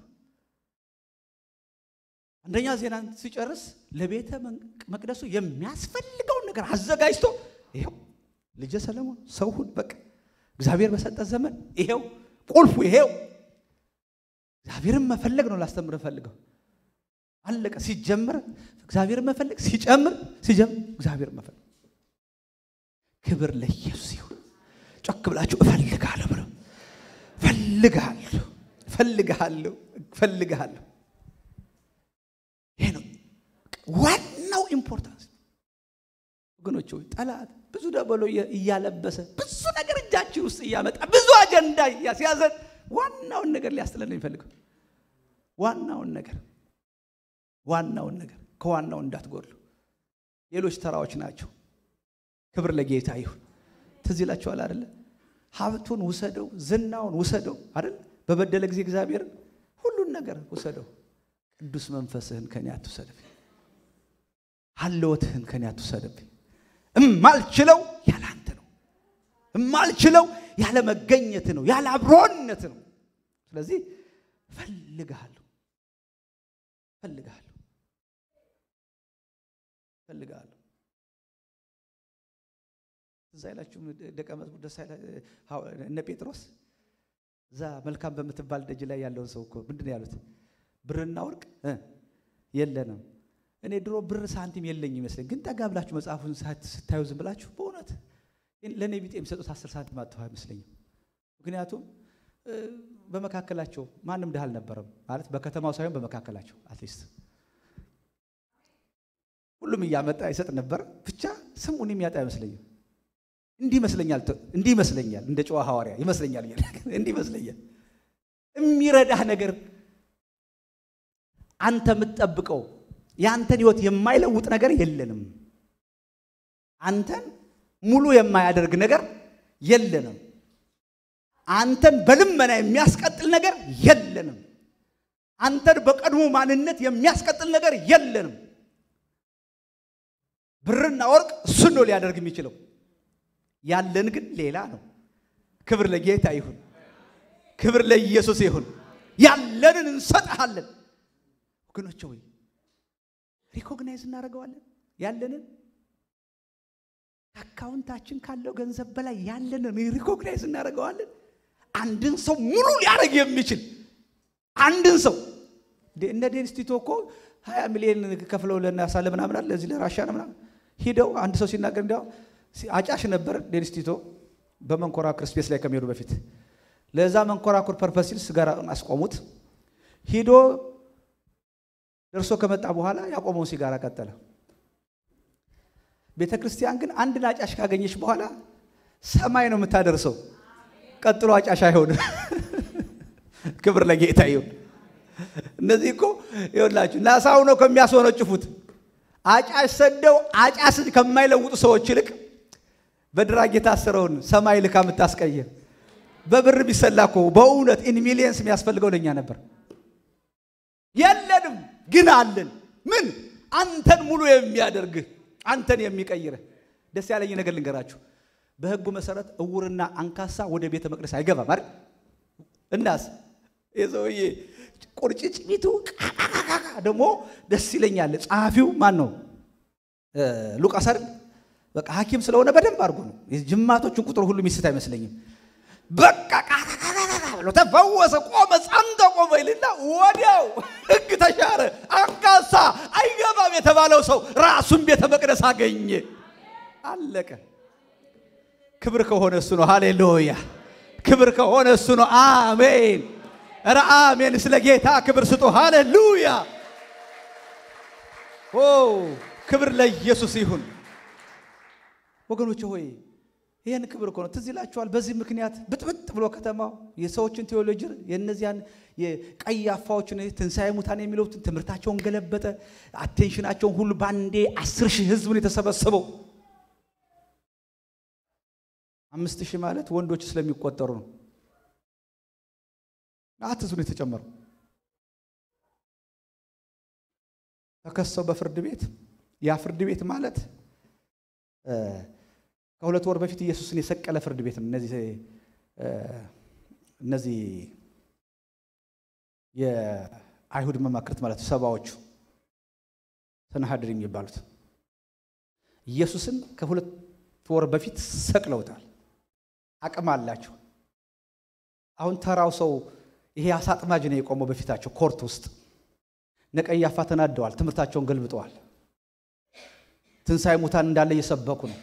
አንደኛ ዜናን ሲጨርስ ለቤተ መቅደሱ የሚያስፈልገውን ነገር አዘጋጅቶ ይኸው ልጄ ሰለሞን ሰው ሁን በቃ እግዚአብሔር በሰጠ ዘመን ይሄው ቁልፉ ይሄው እግዚአብሔርን መፈለግ ነው ላስተምር ፈልገው አለቀ። ሲጀምር እግዚአብሔርን መፈለግ ሲጨምር ሲጀምር እግዚአብሔርን መፈለግ። ክብር ለኢየሱስ ይሁን። ጮክ ብላችሁ እፈልግሃለሁ ብለው እፈልግሃለሁ እፈልግሃለሁ እፈልግሃለሁ። ይሄ ነው ዋናው ኢምፖርታንስ ወገኖች ሆይ ጠላት ብዙ ደበሎ እያለበሰ ብዙ ነገር እጃችን ውስጥ እያመጣ ብዙ አጀንዳ እያስያዘን ዋናውን ነገር ሊያስጥለን ነው የሚፈልገው። ዋናውን ነገር ዋናውን ነገር ከዋናው እንዳትጎድሉ። ሌሎች ተራዎች ናቸው። ክብር ለጌታ ይሁን። ትዝ ይላችኋል አደለ? ሀብቱን ውሰደው፣ ዝናውን ውሰደው አደለ? በበደለ ጊዜ እግዚአብሔርን ሁሉን ነገር ውሰደው። ቅዱስ መንፈስህን ከኔ አትውሰድብኝ፣ ሀለወትህን ከኔ አትውሰድብኝ እማልችለው ያለ አንተ ነው። የማልችለው ያለ መገኘት ነው፣ ያለ አብሮነት ነው። ስለዚህ ፈልግሃለሁ ፈልግሃለሁ ፈልግሃለሁ። እዛ አይላችሁም ደቀ መዝሙር ደስ እነ ጴጥሮስ እዛ መልካም በምትባል ደጅ ላይ ያለውን ሰው እኮ ምንድን ነው ያሉት? ብርና ወርቅ የለንም። እኔ ድሮ ብር ሳንቲም የለኝ ይመስለኝ፣ ግን ጠጋ ብላችሁ መጽሐፉን ስታዩ ዝም ብላችሁ በእውነት ለእኔ ቢጤ የሚሰጡት አስር ሳንቲም አጥተው አይመስለኝም። ምክንያቱም በመካከላቸው ማንም ድሃ አልነበረም ማለት በከተማው ሳይሆን በመካከላቸው አትሊስት ሁሉም እያመጣ ይሰጥ ነበር። ብቻ ስሙን የሚያጣ አይመስለኝም። እንዲህ ይመስለኛል እንዲህ ይመስለኛል እንደ ጨዋ ሐዋርያ ይመስለኛል እንዲህ ይመስለኛል። የሚረዳህ ነገር አንተ የምትጠብቀው የአንተን ህይወት የማይለውጥ ነገር የለንም። አንተን ሙሉ የማያደርግ ነገር የለንም። አንተን በልመና የሚያስቀጥል ነገር የለንም። አንተን በቀድሞ ማንነት የሚያስቀጥል ነገር የለንም። ብርና ወርቅ እሱን ነው ሊያደርግ የሚችለው። ያለን ግን ሌላ ነው። ክብር ለጌታ ይሁን፣ ክብር ለኢየሱስ ይሁን። ያለንን እንሰጥሃለን። ወገኖች ወይ ሪኮግናይዝ እናደርገዋለን። ያለንን አካውንታችን ካለው ገንዘብ በላይ ያለንን ሪኮግናይዝ እናደርገዋለን። አንድን ሰው ሙሉ ሊያደርግ የሚችል አንድን ሰው እነ ዴኒስ ቲቶ እኮ ሀያ ሚሊዮን ከፍለው ለናሳለ ምናምን አለ ለዚህ ለራሻ ነው ምናምን ሂደው አንድ ሰው ሲናገር እንዲያው አጫሽ ነበር ዴኒስ ቲቶ በመንኮራኩር ስፔስ ላይ ከሚሄዱ በፊት ለዛ መንኮራኩር ፐርፐስ ሲል ስጋራ አስቆሙት። ሂዶ ደርሶ ከመጣ በኋላ ያቆመውን ሲጋራ ቀጠለ። ቤተ ክርስቲያን ግን አንድን አጫሽ ካገኘች በኋላ ሰማይ ነው የምታደርሰው። ቀጥሎ አጫሽ አይሆንም። ክብር ለጌታ ይሁን። እነዚህ እኮ ይኸውላችሁ ናሳው ነው ከሚያስወነጭፉት አጫሽ ሰደው አጫስ ከማይለውጡ ሰዎች ይልቅ በድራግ የታሰረውን ሰማይ ልካ የምታስቀየር በብር ቢሰላ እኮ በእውነት ኢን ሚሊየንስ የሚያስፈልገው ለእኛ ነበር። የለንም ግን አለን። ምን አንተን ሙሉ የሚያደርግህ አንተን የሚቀይርህ። ደስ ያለኝ ነገር ልንገራችሁ። በሕጉ መሰረት እውርና አንካሳ ወደ ቤተ መቅደስ አይገባም አይደል? እናስ የሰውዬ ቁርጭጭሚቱ ደግሞ ደስ ይለኛል። ጸሐፊው ማን ነው? ሉቃስ አይደል? በቃ ሐኪም ስለሆነ በደንብ አድርጎ ነው ጅማቶቹን ቁጥር ሁሉ ሚስት አይመስለኝም። በቃ ብሎ ተፈወሰ፣ ቆመ፣ ጸንቶ ቆመ ይልና ወዲያው ሕግ ተሻረ። አንካሳ አይገባም የተባለው ሰው ራሱን ቤተ መቅደስ አገኘ። አለቀ። ክብር ከሆነ እሱ ነው። ሃሌሉያ! ክብር ከሆነ እሱ ነው። አሜን። ኧረ አሜን። ስለ ጌታ ክብር ስጡ። ሃሌሉያ! ኦ ክብር ለኢየሱስ ይሁን። ወገኖች ሆይ ይህን ክብር እኮ ነው። ትዝ ይላችኋል። በዚህ ምክንያት ብጥብጥ ብሎ ከተማው የሰዎችን ቴዎሎጂ የእነዚያን የቀይ አፋዎችን ትንሣኤ ሙታን የሚለውትን ትምህርታቸውን ገለበጠ። አቴንሽናቸውን ሁሉ በአንዴ አስር ሺህ ህዝብን የተሰበሰበው አምስት ሺህ ማለት ወንዶች ስለሚቆጠሩ ነው። አት ህዝብ ነው የተጨመረው። ተከሰው በፍርድ ቤት ያ ፍርድ ቤት ማለት ከሁለት ወር በፊት ኢየሱስን የሰቀለ ፍርድ ቤት ነው። እነዚህ እነዚህ የአይሁድ መማክርት ማለት ሰባዎቹ ሰናሃድር የሚባሉት ኢየሱስን ከሁለት ወር በፊት ሰቅለውታል። አቅም አላቸው። አሁን ተራው ሰው ይሄ አሳጥማጅ ነው የቆመው በፊታቸው ኮርት ውስጥ። ነቀያፋ ተናደዋል። ትምህርታቸውን ገልብጠዋል። ትንሣኤ ሙታን እንዳለ እየሰበኩ ነው።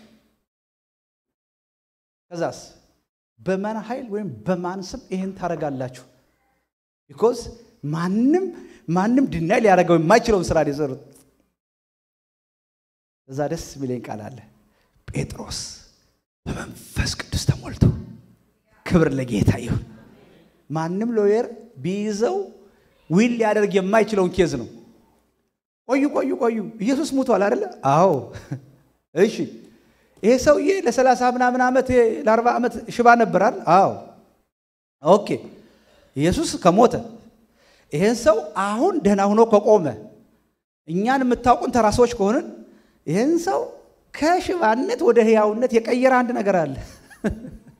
ከዛስ በማን ኃይል ወይም በማን ስም ይህን ታደርጋላችሁ? ቢኮዝ ማንም ማንም ድናይ ሊያደርገው የማይችለውን ስራ የሰሩት። እዛ ደስ የሚለኝ ቃል አለ። ጴጥሮስ በመንፈስ ቅዱስ ተሞልቶ ክብር ለጌታ ይሁን። ማንም ሎየር ቢይዘው ዊል ሊያደርግ የማይችለውን ኬዝ ነው። ቆዩ ቆዩ ቆዩ፣ ኢየሱስ ሙቷል አይደለ? አዎ። እሺ ይሄ ሰውዬ ለሰላሳ ምናምን ዓመት ለአርባ ዓመት ሽባ ነበራል። አዎ ኦኬ። ኢየሱስ ከሞተ ይሄን ሰው አሁን ደህና ሆኖ ከቆመ እኛን የምታውቁን ተራ ሰዎች ከሆንን ይህን ሰው ከሽባነት ወደ ህያውነት የቀየረ አንድ ነገር አለ።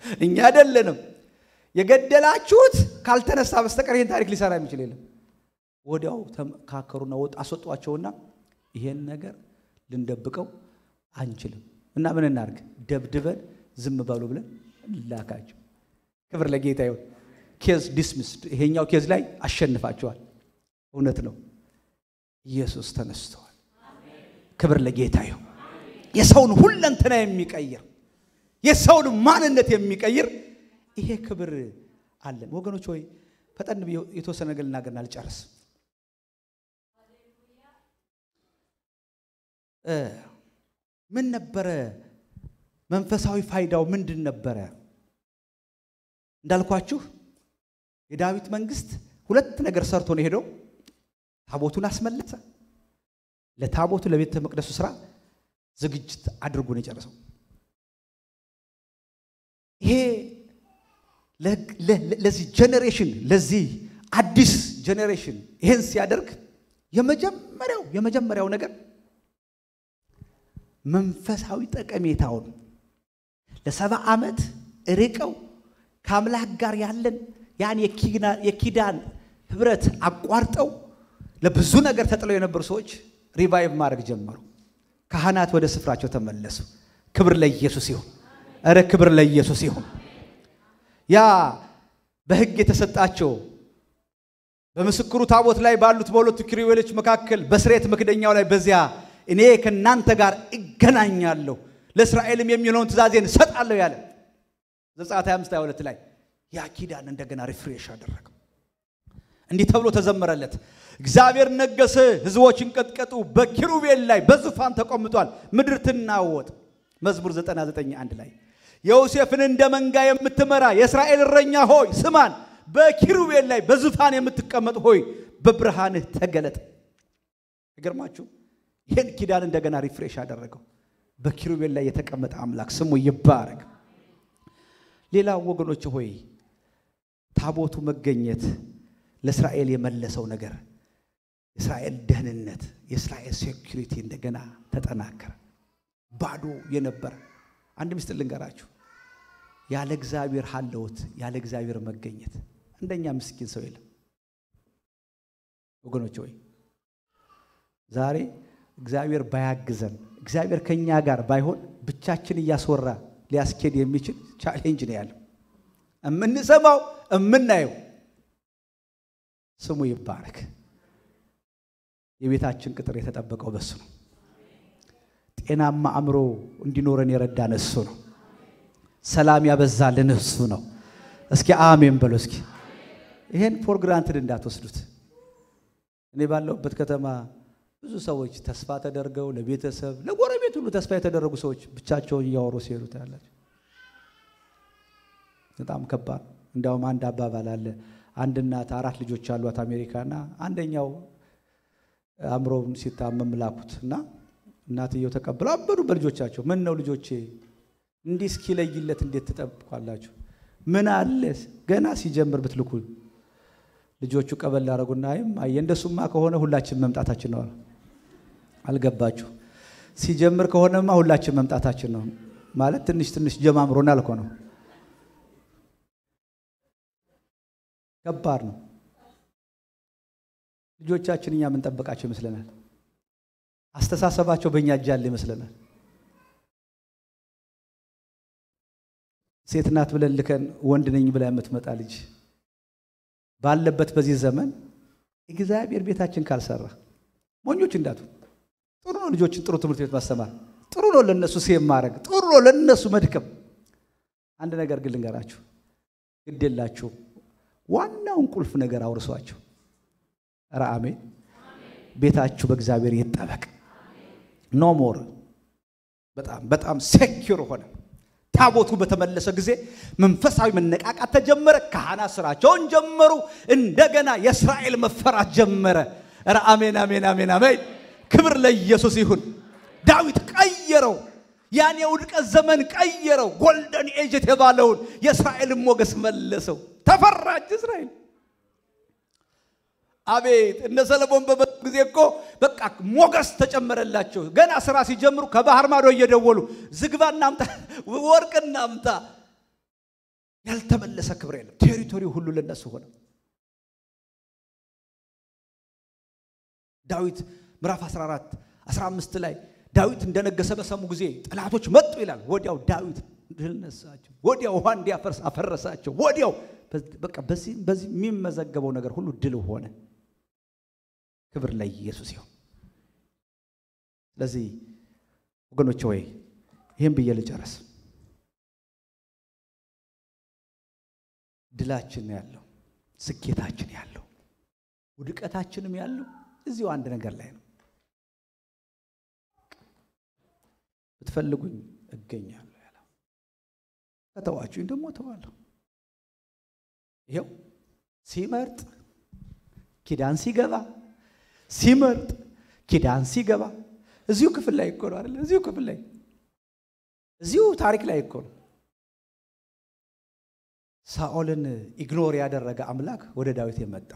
እኛ አይደለንም። የገደላችሁት ካልተነሳ በስተቀር ይህን ታሪክ ሊሰራ የሚችል የለም። ወዲያው ተመካከሩና ወጥ አስወጧቸውና ይሄን ነገር ልንደብቀው አንችልም እና ምን እናድርግ? ደብድበን ዝም በሉ ብለን ላካቸው። ክብር ለጌታ ይሁን። ኬዝ ዲስሚስድ። ይሄኛው ኬዝ ላይ አሸንፋቸዋል። እውነት ነው። ኢየሱስ ተነስተዋል። ክብር ለጌታ ይሁን። የሰውን ሁለንተና የሚቀይር የሰውን ማንነት የሚቀይር ይሄ ክብር አለን ወገኖች። ሆይ ፈጠን ብዬ የተወሰነ ነገር ልናገርና ልጨርስ። ምን ነበረ መንፈሳዊ ፋይዳው ምንድን ነበረ? እንዳልኳችሁ የዳዊት መንግስት ሁለት ነገር ሰርቶ ነው የሄደው። ታቦቱን አስመለሰ። ለታቦቱ ለቤተ መቅደሱ ስራ ዝግጅት አድርጎ ነው የጨረሰው። ይሄ ለዚህ ጄኔሬሽን ለዚህ አዲስ ጄኔሬሽን ይሄን ሲያደርግ የመጀመሪያው የመጀመሪያው ነገር መንፈሳዊ ጠቀሜታውን ለሰባ ዓመት ርቀው ከአምላክ ጋር ያለን ያን የኪዳን ህብረት አቋርጠው ለብዙ ነገር ተጥለው የነበሩ ሰዎች ሪቫይቭ ማድረግ ጀመሩ። ካህናት ወደ ስፍራቸው ተመለሱ። ክብር ለኢየሱስ ይሁን። እረ ክብር ለኢየሱስ ይሁን። ያ በሕግ የተሰጣቸው በምስክሩ ታቦት ላይ ባሉት በሁለቱ ኪሩቤሎች መካከል በስርየት መክደኛው ላይ በዚያ እኔ ከእናንተ ጋር እገናኛለሁ ለእስራኤልም የሚለውን ትእዛዜን እሰጣለሁ ያለ ዘጸአት 25 22 ላይ ያ ኪዳን እንደገና ሪፍሬሽ አደረገው። እንዲህ ተብሎ ተዘመረለት። እግዚአብሔር ነገሰ፣ ሕዝቦች እንቀጥቀጡ፣ በኪሩቤል ላይ በዙፋን ተቆምጧል፣ ምድር ትናወጥ። መዝሙር 99 አንድ ላይ ዮሴፍን እንደ መንጋ የምትመራ የእስራኤል እረኛ ሆይ ስማን፣ በኪሩቤል ላይ በዙፋን የምትቀመጥ ሆይ በብርሃንህ ተገለጥ። ይገርማችሁ ይህን ኪዳን እንደገና ሪፍሬሽ አደረገው። በኪሩቤል ላይ የተቀመጠ አምላክ ስሙ ይባረክ። ሌላው ወገኖች ሆይ ታቦቱ መገኘት ለእስራኤል የመለሰው ነገር የእስራኤል ደህንነት፣ የእስራኤል ሴኩሪቲ እንደገና ተጠናከረ። ባዶ የነበረ አንድ ምስጢር ልንገራችሁ። ያለ እግዚአብሔር ሀለወት ያለ እግዚአብሔር መገኘት እንደኛ ምስኪን ሰው የለም ወገኖች ሆይ ዛሬ እግዚአብሔር ባያግዘን እግዚአብሔር ከኛ ጋር ባይሆን ብቻችን እያስወራ ሊያስኬድ የሚችል ቻሌንጅ ነው ያለው። የምንሰማው የምናየው ስሙ ይባረክ። የቤታችን ቅጥር የተጠበቀው በሱ ነው። ጤናማ አእምሮ እንዲኖረን የረዳን እሱ ነው። ሰላም ያበዛልን እሱ ነው። እስኪ አሜን በሎ። እስኪ ይሄን ፎር ግራንትድ እንዳትወስዱት። እኔ ባለሁበት ከተማ ብዙ ሰዎች ተስፋ ተደርገው ለቤተሰብ ለጎረቤት ሁሉ ተስፋ የተደረጉ ሰዎች ብቻቸውን እያወሩ ሲሄዱ ታያላችሁ። በጣም ከባድ። እንዲያውም አንድ አባባል አለ። አንድ እናት አራት ልጆች አሏት አሜሪካና አንደኛው አእምሮውን ሲታመም ላኩት እና እናትየው ተቀብለው አበዱ በልጆቻቸው። ምን ነው ልጆቼ እንዲህ እስኪለይለት እንዴት ትጠብቋላችሁ? ምን አለ ገና ሲጀምር ብትልኩ። ልጆቹ ቀበል ላደረጉና አይም አየ እንደሱማ ከሆነ ሁላችን መምጣታችን ነው። አልገባችሁ? ሲጀምር ከሆነማ ሁላችን መምጣታችን ነው ማለት ትንሽ ትንሽ ጀማምሮናል እኮ ነው። ከባድ ነው። ልጆቻችን እኛ የምንጠብቃቸው ይመስለናል። አስተሳሰባቸው በእኛ እጅ ያለ ይመስለናል። ሴት ናት ብለን ልከን ወንድ ነኝ ብላ የምትመጣ ልጅ ባለበት በዚህ ዘመን እግዚአብሔር ቤታችን ካልሰራ ሞኞች እንዳቱ። ጥሩ ነው ልጆችን ጥሩ ትምህርት ቤት ማስተማር፣ ጥሩ ነው ለነሱ ሴም ማድረግ፣ ጥሩ ነው ለነሱ መድከም። አንድ ነገር ግን ልንገራችሁ፣ ግድ የላችሁ ዋናውን ቁልፍ ነገር አውርሷቸው። ኧረ አሜን። ቤታችሁ በእግዚአብሔር ይጠበቅ። ኖ ሞር በጣም በጣም ሴኪር ሆነ። ታቦቱ በተመለሰ ጊዜ መንፈሳዊ መነቃቃት ተጀመረ። ካህናት ስራቸውን ጀመሩ። እንደገና የእስራኤል መፈራት ጀመረ። ኧረ አሜን አሜን አሜን አሜን። ክብር ለኢየሱስ ይሁን። ዳዊት ቀየረው። ያን የውድቀት ዘመን ቀየረው። ጎልደን ኤጅ የተባለውን የእስራኤልን ሞገስ መለሰው። ተፈራች እስራኤል። አቤት እነ ሰለሞን በመጡ ጊዜ እኮ በቃ ሞገስ ተጨመረላቸው። ገና ስራ ሲጀምሩ ከባህር ማዶ እየደወሉ ዝግባ እናምጣ፣ ወርቅ እናምጣ፣ ያልተመለሰ ክብር የለም። ቴሪቶሪው ሁሉ ለነሱ ሆነ። ዳዊት ምዕራፍ 14 15 ላይ ዳዊት እንደነገሰ በሰሙ ጊዜ ጠላቶች መጡ ይላል። ወዲያው ዳዊት ድል ነሳቸው። ወዲያው ውሃ እንዲያፈርስ አፈረሳቸው። ወዲያው በቃ በዚህ በዚህ የሚመዘገበው ነገር ሁሉ ድል ሆነ። ክብር ለኢየሱስ ይሁን። ስለዚህ ወገኖቼ ወይ ይህን ብዬ ልጨርስ። ድላችን ያለው ስኬታችን ያለው ውድቀታችንም ያለው እዚሁ አንድ ነገር ላይ ነው። ብትፈልጉኝ እገኛለሁ ያለው፣ ከተዋችሁኝ ደግሞ እተዋለሁ። ይኸው ሲመርጥ ኪዳን ሲገባ ሲመርጥ ኪዳን ሲገባ እዚሁ ክፍል ላይ እኮ ነው አይደል? እዚሁ ክፍል ላይ እዚሁ ታሪክ ላይ እኮ ነው። ሳኦልን ኢግኖር ያደረገ አምላክ ወደ ዳዊት የመጣው።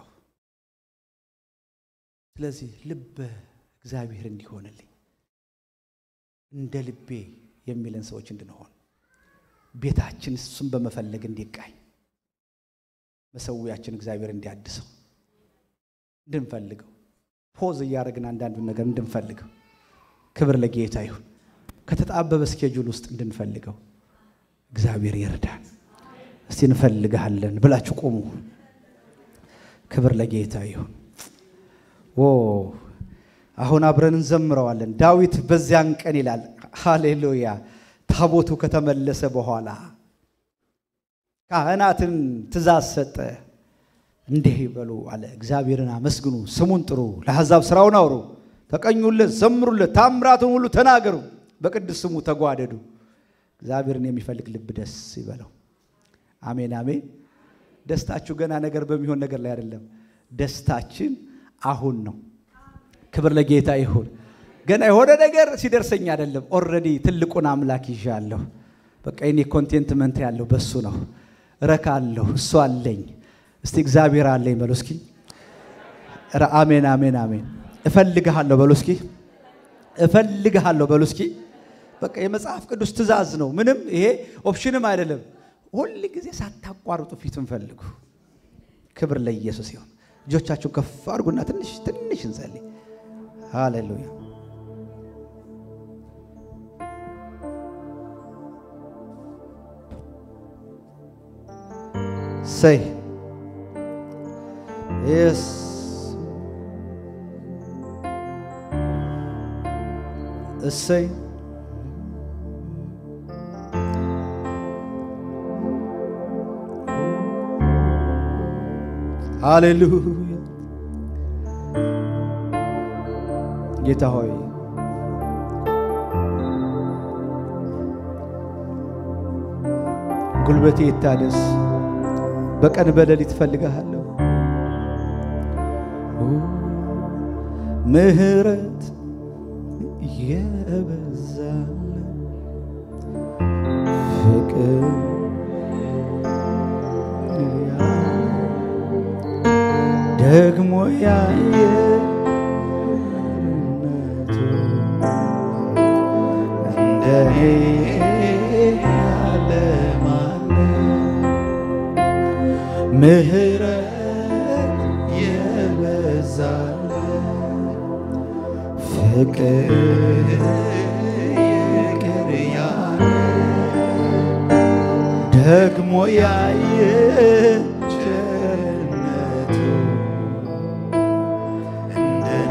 ስለዚህ ልበ እግዚአብሔር እንዲሆንልኝ እንደ ልቤ የሚለን ሰዎች እንድንሆን ቤታችን እሱን በመፈለግ እንዲቃኝ መሰዊያችን እግዚአብሔር እንዲያድሰው እንድንፈልገው ፖዝ እያደረግን አንዳንዱን ነገር እንድንፈልገው ክብር ለጌታ ይሁን። ከተጣበበ ስኬጁል ውስጥ እንድንፈልገው እግዚአብሔር ይርዳን። እስቲ እንፈልግሃለን ብላችሁ ቆሙ። ክብር ለጌታ ይሁን። ኦ አሁን አብረን እንዘምረዋለን። ዳዊት በዚያን ቀን ይላል፣ ሃሌሉያ ታቦቱ ከተመለሰ በኋላ ካህናትን ትእዛዝ ሰጠ። እንዲህ ይበሉ አለ፣ እግዚአብሔርን አመስግኑ፣ ስሙን ጥሩ፣ ለአሕዛብ ሥራውን አውሩ፣ ተቀኙለት፣ ዘምሩለት፣ ታምራቱን ሁሉ ተናገሩ፣ በቅዱስ ስሙ ተጓደዱ። እግዚአብሔርን የሚፈልግ ልብ ደስ ይበለው። አሜን አሜን። ደስታችሁ ገና ነገር በሚሆን ነገር ላይ አይደለም። ደስታችን አሁን ነው። ክብር ለጌታ ይሁን። ገና የሆነ ነገር ሲደርሰኝ አይደለም። ኦልሬዲ ትልቁን አምላክ ይዣለሁ። በቃ የኔ ኮንቴንትመንት ያለው በሱ ነው። እረካለሁ። እሱ አለኝ። እስቲ እግዚአብሔር አለኝ በሉ እስኪ። ኧረ አሜን አሜን አሜን። እፈልግሃለሁ በሉ እስኪ። እፈልግሃለሁ በሉ እስኪ። በቃ የመጽሐፍ ቅዱስ ትእዛዝ ነው። ምንም ይሄ ኦፕሽንም አይደለም። ሁል ጊዜ ሳታቋርጡ ፊቱን ፈልጉ። ክብር ለኢየሱስ ይሁን። እጆቻችሁን ከፍ አድርጉና ትንሽ ትንሽ እንጸልይ። ሃሌሉያ ሰይ የስ እሰይ ሃሌሉያ ጌታ ሆይ ጉልበቴ ይታደስ፣ በቀን በሌሊት እፈልግሃለሁ። ምሕረት የበዛል ፍቅር ደግሞ ያየ እንደኔ ያለ ማንም ምሕረት የበዛል ፍቅር ይቅር ያለ ደግሞ ያየ ቸርነቱ እንደኔ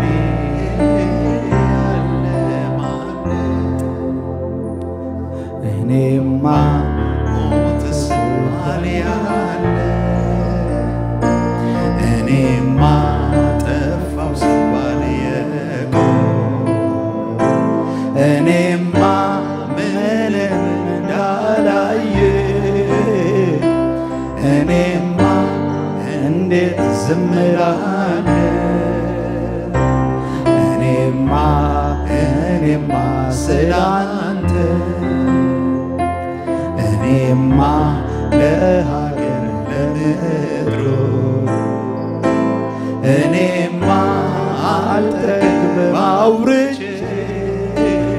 ያለ ማንም እኔማ ሞት ስባል ያለ እኔማ ጠፋው ስባል የቆም እኔማ ምንም እንዳላየ እኔማ እንዴት ዝም እላለሁ እኔማ እኔማ ስላንተ እኔማ ለሀገር ለምድሩ እኔማ አልጠግብም አውርቼ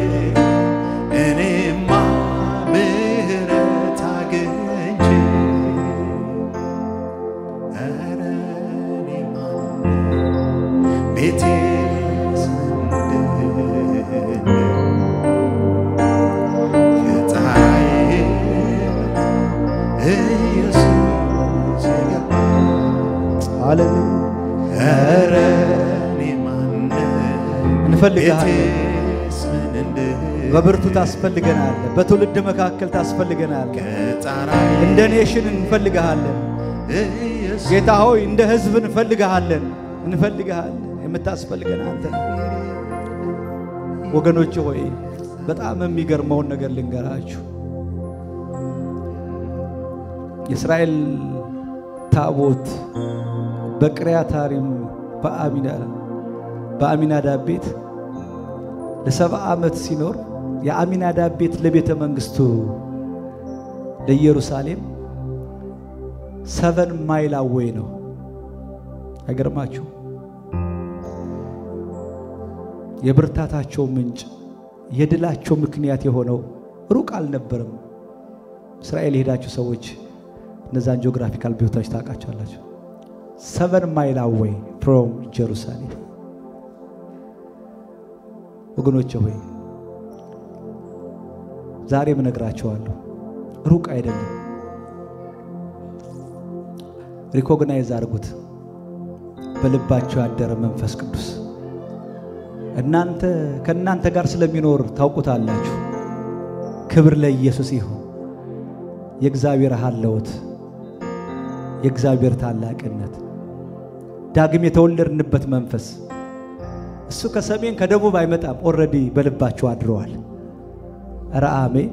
እኔማ ምሕረት አግኝቼ እንፈልግሃለን። ቤቴስ ምን እንድል በብርቱ ታስፈልገናለህ። በትውልድ መካከል ታስፈልገናለህ። ከጣራዬ እንደ ኔሽን እንፈልግሃለን። ኢየሱስ ጌታ ሆይ እንደ ሕዝብ እንፈልግሃለን፣ እንፈልግሃለን። የምታስፈልገን አንተ ነህ። ወገኖች ሆይ በጣም የሚገርመውን ነገር ልንገራችሁ። የእስራኤል ታቦት በቅሪያታሪም በአሚና በአሚናዳብ ቤት ለሰባ ዓመት ሲኖር የአሚናዳብ ቤት ለቤተ መንግስቱ ለኢየሩሳሌም ሰቨን ማይል አዌይ ነው። አይገርማችሁ? የብርታታቸው ምንጭ የድላቸው ምክንያት የሆነው ሩቅ አልነበረም። እስራኤል የሄዳችሁ ሰዎች እነዛን ጂኦግራፊካል ቦታዎች ታውቃቸዋላችሁ። ሰቨን ማይል አዌይ ፍሮም ጀሩሳሌም። ወገኖቼ ሆይ ዛሬም እነግራቸዋለሁ፣ ሩቅ አይደለም። ሪኮግናይዝ አድርጉት። በልባቸው ያደረ መንፈስ ቅዱስ እናንተ ከእናንተ ጋር ስለሚኖር ታውቁታላችሁ። ክብር ለኢየሱስ ይሁን። የእግዚአብሔር ሀለውት የእግዚአብሔር ታላቅነት ዳግም የተወለድንበት መንፈስ እሱ ከሰሜን ከደቡብ አይመጣም። ኦልሬዲ በልባቸው አድረዋል። ኧረ አሜን።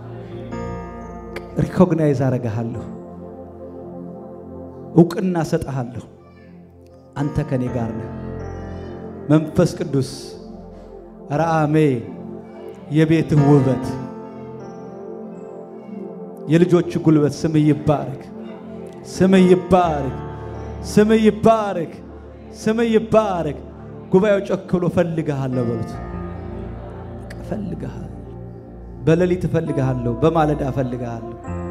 ሪኮግናይዝ አረጋሃለሁ፣ እውቅና ሰጠሃለሁ። አንተ ከኔ ጋር ነህ። መንፈስ ቅዱስ ኧረ አሜን። የቤትህ ውበት የልጆች ጉልበት ስምህ ይባረክ፣ ስምህ ይባረክ፣ ስምህ ይባረክ፣ ስምህ ይባረክ። ጉባኤው ጮክ ብሎ እፈልግሃለሁ በሉት። እፈልግሃለሁ፣ በሌሊት እፈልግሃለሁ፣ በማለዳ እፈልግሃለሁ።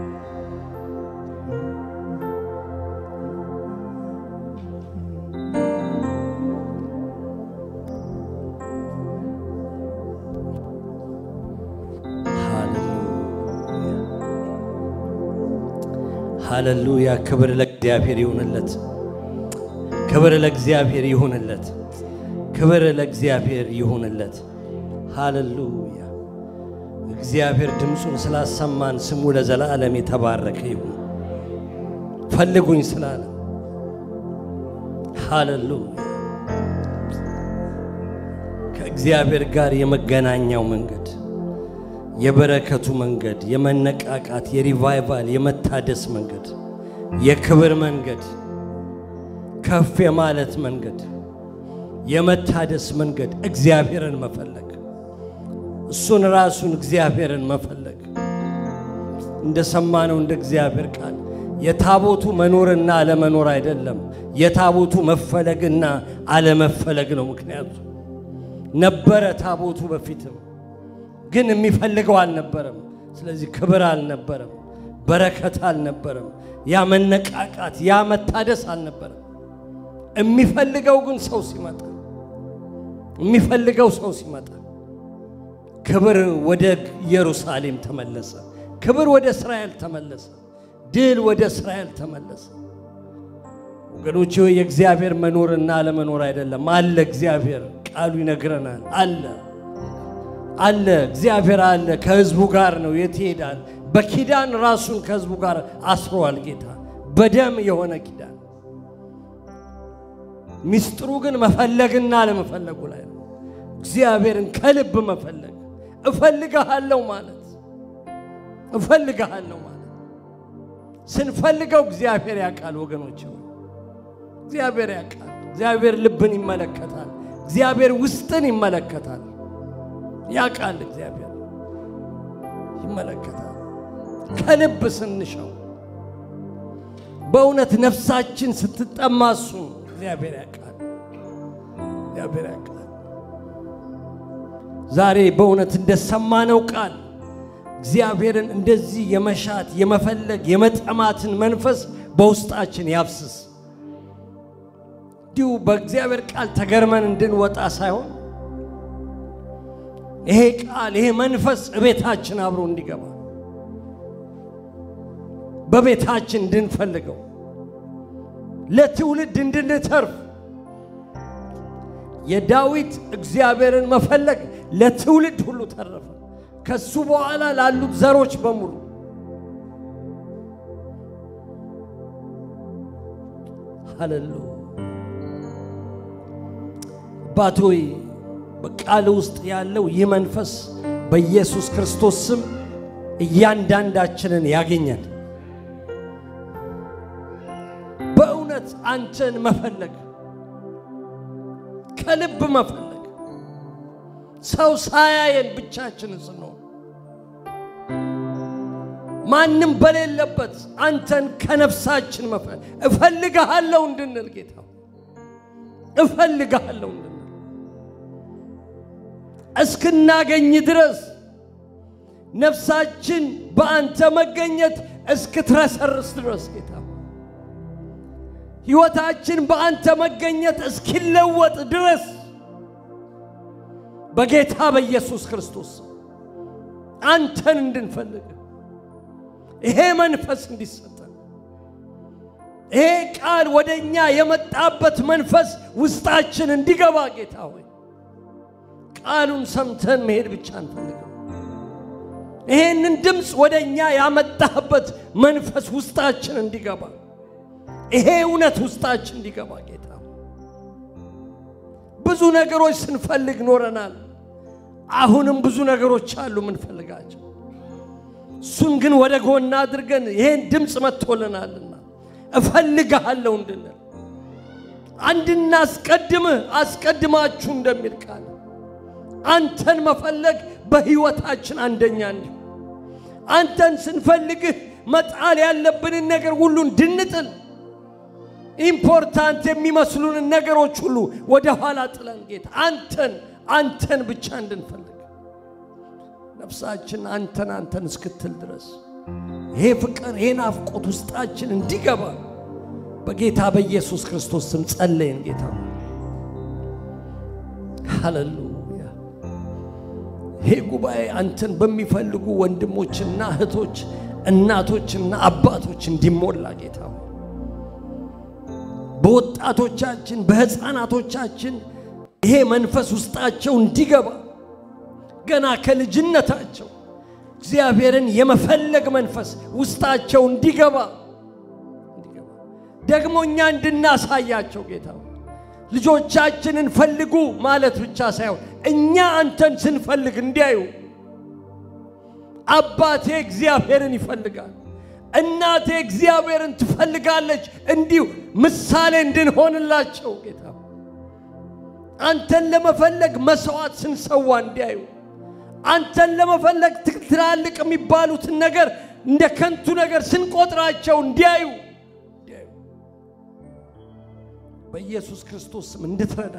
ሃሌሉያ! ክብር ለእግዚአብሔር ይሁንለት። ክብር ለእግዚአብሔር ይሁንለት። ክብር ለእግዚአብሔር ይሁንለት። ሃሌሉያ! እግዚአብሔር ድምፁን ስላሰማን ስሙ ለዘላለም የተባረከ ይሁን። ፈልጉኝ ስላለ ሃሌሉያ! ከእግዚአብሔር ጋር የመገናኛው መንገድ የበረከቱ መንገድ፣ የመነቃቃት፣ የሪቫይቫል፣ የመታደስ መንገድ፣ የክብር መንገድ፣ ከፍ የማለት መንገድ፣ የመታደስ መንገድ፣ እግዚአብሔርን መፈለግ፣ እሱን ራሱን እግዚአብሔርን መፈለግ። እንደሰማነው እንደ እግዚአብሔር ቃል የታቦቱ መኖርና አለመኖር አይደለም፣ የታቦቱ መፈለግና አለመፈለግ ነው። ምክንያቱ ነበረ ታቦቱ በፊትም ግን የሚፈልገው አልነበረም። ስለዚህ ክብር አልነበረም፣ በረከት አልነበረም፣ ያ መነቃቃት፣ ያ መታደስ አልነበረም። የሚፈልገው ግን ሰው ሲመጣ የሚፈልገው ሰው ሲመጣ ክብር ወደ ኢየሩሳሌም ተመለሰ። ክብር ወደ እስራኤል ተመለሰ። ድል ወደ እስራኤል ተመለሰ። ወገኖች ሆይ የእግዚአብሔር መኖርና አለመኖር አይደለም፣ አለ። እግዚአብሔር ቃሉ ይነግረናል። አለ አለ እግዚአብሔር አለ። ከህዝቡ ጋር ነው። የት ይሄዳል? በኪዳን ራሱን ከህዝቡ ጋር አስሯል ጌታ በደም የሆነ ኪዳን። ሚስጥሩ ግን መፈለግና አለመፈለጉ ላይ ነው። እግዚአብሔርን ከልብ መፈለግ እፈልግሃለሁ ማለት እፈልግሃለሁ ማለት ስንፈልገው እግዚአብሔር ያውቃል ወገኖች፣ እግዚአብሔር ያውቃል። እግዚአብሔር ልብን ይመለከታል። እግዚአብሔር ውስጥን ይመለከታል። ያውቃል እግዚአብሔር ይመለከታል። ከልብ ስንሻው በእውነት ነፍሳችን ስትጠማ እሱን እግዚአብሔር ያውቃል። እግዚአብሔር ያውቃል። ዛሬ በእውነት እንደሰማነው ቃል እግዚአብሔርን እንደዚህ የመሻት የመፈለግ የመጠማትን መንፈስ በውስጣችን ያፍስስ። እንዲሁ በእግዚአብሔር ቃል ተገርመን እንድንወጣ ሳይሆን ይሄ ቃል ይሄ መንፈስ እቤታችን አብሮ እንዲገባ በቤታችን እንድንፈልገው ለትውልድ እንድንተርፍ የዳዊት እግዚአብሔርን መፈለግ ለትውልድ ሁሉ ተረፈ። ከሱ በኋላ ላሉት ዘሮች በሙሉ ሃሌሉያ። አባት ሆይ በቃል ውስጥ ያለው ይህ መንፈስ በኢየሱስ ክርስቶስ ስም እያንዳንዳችንን ያገኘን። በእውነት አንተን መፈለግ ከልብ መፈለግ ሰው ሳያየን ብቻችንን ስንሆን ማንም በሌለበት አንተን ከነፍሳችን መፈለግ እፈልግሃለሁ እንድንል ጌታ እፈልግሃለሁ እንድንል እስክናገኝ ድረስ ነፍሳችን በአንተ መገኘት እስክትረሰርስ ድረስ ጌታ ሕይወታችን በአንተ መገኘት እስኪለወጥ ድረስ በጌታ በኢየሱስ ክርስቶስ አንተን እንድንፈልግ ይሄ መንፈስ እንዲሰጠን ይሄ ቃል ወደ እኛ የመጣበት መንፈስ ውስጣችን እንዲገባ ጌታ ሆይ ቃሉን ሰምተን መሄድ ብቻ አንፈልግም። ይሄንን ድምፅ ወደ እኛ ያመጣበት መንፈስ ውስጣችን እንዲገባ ይሄ እውነት ውስጣችን እንዲገባ ጌታ ብዙ ነገሮች ስንፈልግ ኖረናል። አሁንም ብዙ ነገሮች አሉ ምንፈልጋቸው። እሱን ግን ወደ ጎና አድርገን ይሄን ድምፅ መጥቶልናልና እፈልግሃለሁ እንድንል አንድና አስቀድምህ አስቀድማችሁ እንደሚል ቃል አንተን መፈለግ በሕይወታችን አንደኛ እንዲሁ አንተን ስንፈልግህ መጣል ያለብንን ነገር ሁሉ እንድንጥል ኢምፖርታንት የሚመስሉንን ነገሮች ሁሉ ወደ ኋላ ጥለን ጌታ አንተን አንተን ብቻ እንድንፈልግ ነፍሳችን አንተን አንተን እስክትል ድረስ ይሄ ፍቅር ይሄ ናፍቆት ውስጣችን እንዲገባ በጌታ በኢየሱስ ክርስቶስ ስም ጸለይን። ጌታ ሃሌሉያ። ይሄ ጉባኤ አንተን በሚፈልጉ ወንድሞችና እህቶች፣ እናቶችና አባቶች እንዲሞላ ጌታ በወጣቶቻችን በሕፃናቶቻችን ይሄ መንፈስ ውስጣቸው እንዲገባ ገና ከልጅነታቸው እግዚአብሔርን የመፈለግ መንፈስ ውስጣቸው እንዲገባ ደግሞ እኛ እንድናሳያቸው ጌታ ልጆቻችንን ፈልጉ ማለት ብቻ ሳይሆን እኛ አንተን ስንፈልግ እንዲያዩ አባቴ እግዚአብሔርን ይፈልጋል፣ እናቴ እግዚአብሔርን ትፈልጋለች፣ እንዲሁ ምሳሌ እንድንሆንላቸው ጌታ አንተን ለመፈለግ መስዋዕት ስንሰዋ እንዲያዩ አንተን ለመፈለግ ትላልቅ የሚባሉትን ነገር እንደ ከንቱ ነገር ስንቆጥራቸው እንዲያዩ በኢየሱስ ክርስቶስ ስም እንድትረዳ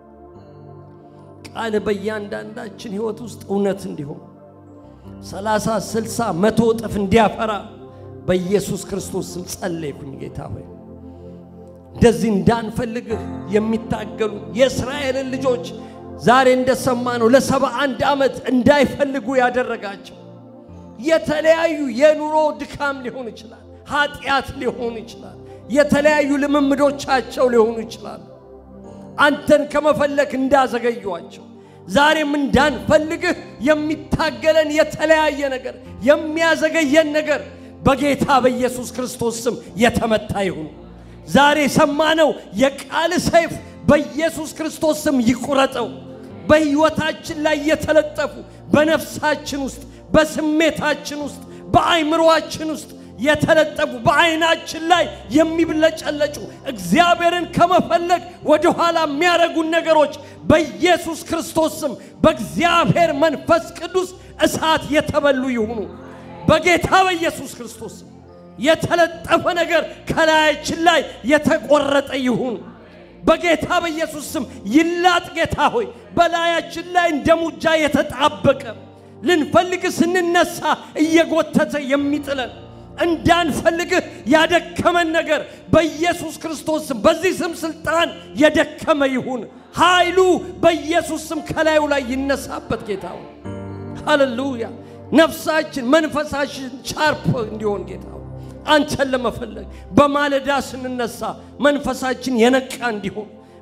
ቃል በእያንዳንዳችን ሕይወት ውስጥ እውነት እንዲሆን ሰላሳ ስልሳ መቶ እጥፍ እንዲያፈራ በኢየሱስ ክርስቶስ ስም ጸለይኩኝ። ጌታ ሆይ እንደዚህ እንዳንፈልግህ የሚታገሉ የእስራኤልን ልጆች ዛሬ እንደሰማነው ለሰባ አንድ ዓመት እንዳይፈልጉ ያደረጋቸው የተለያዩ የኑሮ ድካም ሊሆን ይችላል፣ ኃጢአት ሊሆን ይችላል፣ የተለያዩ ልምምዶቻቸው ሊሆኑ ይችላሉ። አንተን ከመፈለግ እንዳዘገዩዋቸው ዛሬም እንዳንፈልግህ የሚታገለን የተለያየ ነገር የሚያዘገየን ነገር በጌታ በኢየሱስ ክርስቶስ ስም የተመታ ይሁን። ዛሬ የሰማነው የቃል ሰይፍ በኢየሱስ ክርስቶስ ስም ይቁረጠው። በሕይወታችን ላይ የተለጠፉ በነፍሳችን ውስጥ በስሜታችን ውስጥ በአይምሮአችን ውስጥ የተለጠፉ በዓይናችን ላይ የሚብለጨለጩ እግዚአብሔርን ከመፈለግ ወደኋላ የሚያደርጉን ነገሮች በኢየሱስ ክርስቶስ ስም በእግዚአብሔር መንፈስ ቅዱስ እሳት የተበሉ ይሁኑ። በጌታ በኢየሱስ ክርስቶስ ስም የተለጠፈ ነገር ከላያችን ላይ የተቆረጠ ይሁን። በጌታ በኢየሱስ ስም ይላጥ። ጌታ ሆይ በላያችን ላይ እንደ ሙጃ የተጣበቀ ልንፈልግ ስንነሳ እየጎተተ የሚጥለን እንዳንፈልግህ ያደከመን ነገር በኢየሱስ ክርስቶስ ስም በዚህ ስም ስልጣን የደከመ ይሁን። ኃይሉ በኢየሱስ ስም ከላዩ ላይ ይነሳበት። ጌታ ሆይ ሃሌሉያ። ነፍሳችን መንፈሳችን ሻርፕ እንዲሆን ጌታ ሆይ አንተን ለመፈለግ በማለዳ ስንነሳ መንፈሳችን የነቃ እንዲሆን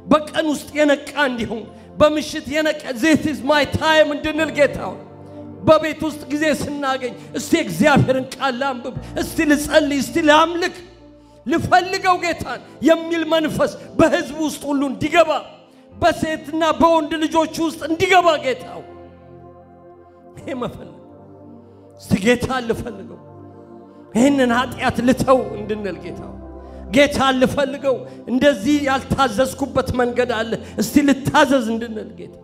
በቀን ውስጥ የነቃ እንዲሁም በምሽት የነቃ ዚስ ኢዝ ማይ ታይም እንድንል ጌታ ሆይ በቤት ውስጥ ጊዜ ስናገኝ እስቲ እግዚአብሔርን ቃል ላንብብ፣ እስቲ ልጸልይ፣ እስቲ ላምልክ፣ ልፈልገው ጌታን የሚል መንፈስ በሕዝብ ውስጥ ሁሉ እንዲገባ በሴትና በወንድ ልጆች ውስጥ እንዲገባ ጌታው ይሄ መፈለግ እስቲ ጌታን ልፈልገው ይህንን ኃጢአት ልተው እንድንል ጌታው ጌታን ልፈልገው እንደዚህ ያልታዘዝኩበት መንገድ አለ እስቲ ልታዘዝ እንድንል ጌታ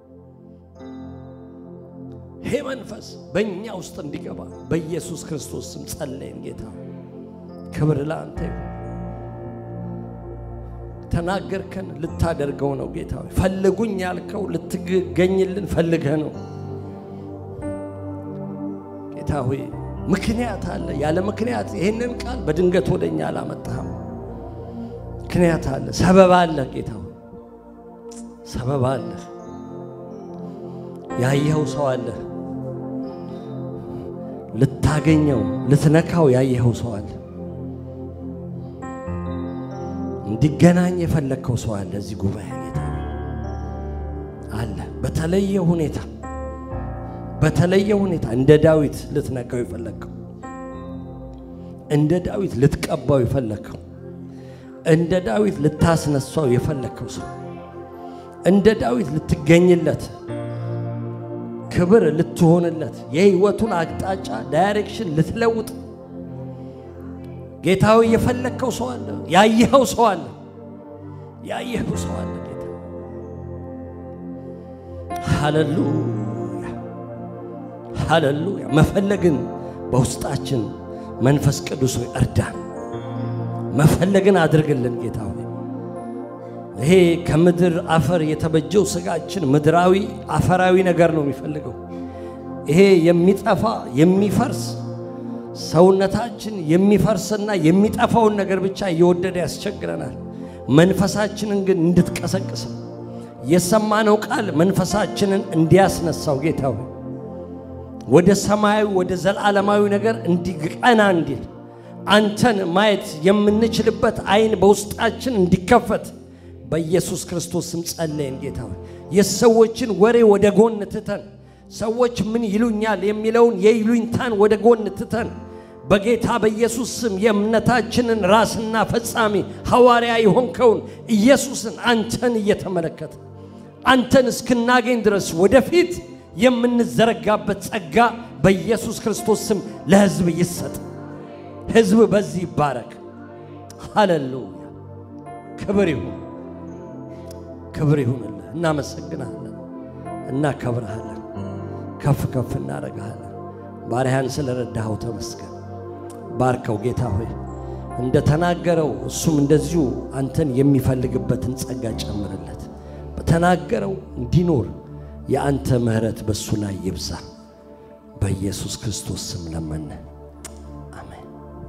ይሄ መንፈስ በእኛ ውስጥ እንዲገባ በኢየሱስ ክርስቶስ ስም ጸለይን። ጌታ ክብር ለአንተ ይሁን። ተናገርከን፣ ልታደርገው ነው ጌታ ሆይ። ፈልጉኝ ያልከው ልትገኝልን ፈልገህ ነው ጌታ ሆይ። ምክንያት አለ። ያለ ምክንያት ይህንን ቃል በድንገት ወደኛ አላመጣህም። ምክንያት አለ፣ ሰበብ አለ ጌታ ሆይ፣ ሰበብ አለ። ያየኸው ሰው አለ ልታገኘው ልትነካው ያየኸው ሰው አለ። እንዲገናኝ የፈለግከው ሰው አለ። እዚህ ጉባኤ ጌታ አለ። በተለየ ሁኔታ በተለየ ሁኔታ እንደ ዳዊት ልትነካው የፈለግከው፣ እንደ ዳዊት ልትቀባው የፈለግከው፣ እንደ ዳዊት ልታስነሳው የፈለግከው ሰው እንደ ዳዊት ልትገኝለት ክብር ልትሆንለት የህይወቱን አቅጣጫ ዳይሬክሽን ልትለውጥ ጌታዊ የፈለግከው ሰው አለ። ያየኸው ሰው አለ። ያየኸው ሰው አለ። ጌታ ሃሌሉያ ሃሌሉያ። መፈለግን በውስጣችን መንፈስ ቅዱስ ሆይ እርዳን። መፈለግን አድርግልን ጌታ ሆይ ይሄ ከምድር አፈር የተበጀው ስጋችን ምድራዊ አፈራዊ ነገር ነው የሚፈልገው። ይሄ የሚጠፋ የሚፈርስ ሰውነታችን የሚፈርስና የሚጠፋውን ነገር ብቻ እየወደደ ያስቸግረናል። መንፈሳችንን ግን እንድትቀሰቅሰው የሰማነው ቃል መንፈሳችንን እንዲያስነሳው ጌታ ሆይ ወደ ሰማያዊ ወደ ዘላለማዊ ነገር እንዲቀና እንዲል አንተን ማየት የምንችልበት አይን በውስጣችን እንዲከፈት በኢየሱስ ክርስቶስ ስም ጸለይን። ጌታ ሆይ የሰዎችን ወሬ ወደ ጎን ትተን ሰዎች ምን ይሉኛል የሚለውን የይሉኝታን ወደ ጎን ትተን በጌታ በኢየሱስ ስም የእምነታችንን ራስና ፈጻሚ ሐዋርያ የሆንከውን ኢየሱስን አንተን እየተመለከተ አንተን እስክናገኝ ድረስ ወደፊት የምንዘረጋበት ጸጋ በኢየሱስ ክርስቶስ ስም ለሕዝብ ይሰጥ። ሕዝብ በዚህ ይባረክ። ሃሌሉያ! ክብር ይሁን ክብር ይሁንልህ። እናመሰግናለን፣ እናከብረሃለን፣ ከፍ ከፍ እናደርግሃለን። ባሪያን ስለረዳኸው ተመስገን። ባርከው ጌታ ሆይ እንደ ተናገረው እሱም እንደዚሁ አንተን የሚፈልግበትን ጸጋ ጨምርለት። በተናገረው እንዲኖር የአንተ ምሕረት በእሱ ላይ ይብዛ። በኢየሱስ ክርስቶስ ስም ለመነ፣ አሜን።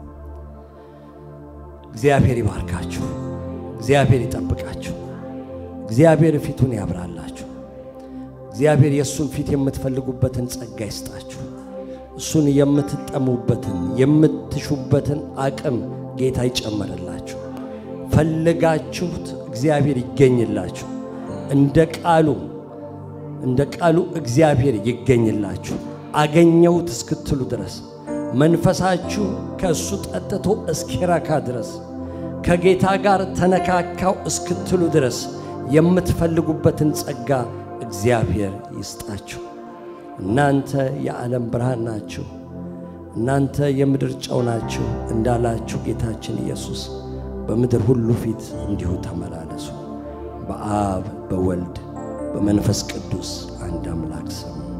እግዚአብሔር ይባርካችሁ። እግዚአብሔር ይጠብቃችሁ። እግዚአብሔር ፊቱን ያብራላችሁ። እግዚአብሔር የእሱን ፊት የምትፈልጉበትን ጸጋ ይስጣችሁ። እሱን የምትጠሙበትን የምትሹበትን አቅም ጌታ ይጨመርላችሁ። ፈልጋችሁት እግዚአብሔር ይገኝላችሁ። እንደ ቃሉ እንደ ቃሉ እግዚአብሔር ይገኝላችሁ። አገኘሁት እስክትሉ ድረስ መንፈሳችሁ ከእሱ ጠጥቶ እስኪረካ ድረስ ከጌታ ጋር ተነካካው እስክትሉ ድረስ የምትፈልጉበትን ጸጋ እግዚአብሔር ይስጣችሁ። እናንተ የዓለም ብርሃን ናችሁ፣ እናንተ የምድር ጨው ናችሁ እንዳላችሁ ጌታችን ኢየሱስ በምድር ሁሉ ፊት እንዲሁ ተመላለሱ። በአብ በወልድ በመንፈስ ቅዱስ አንድ አምላክ ስም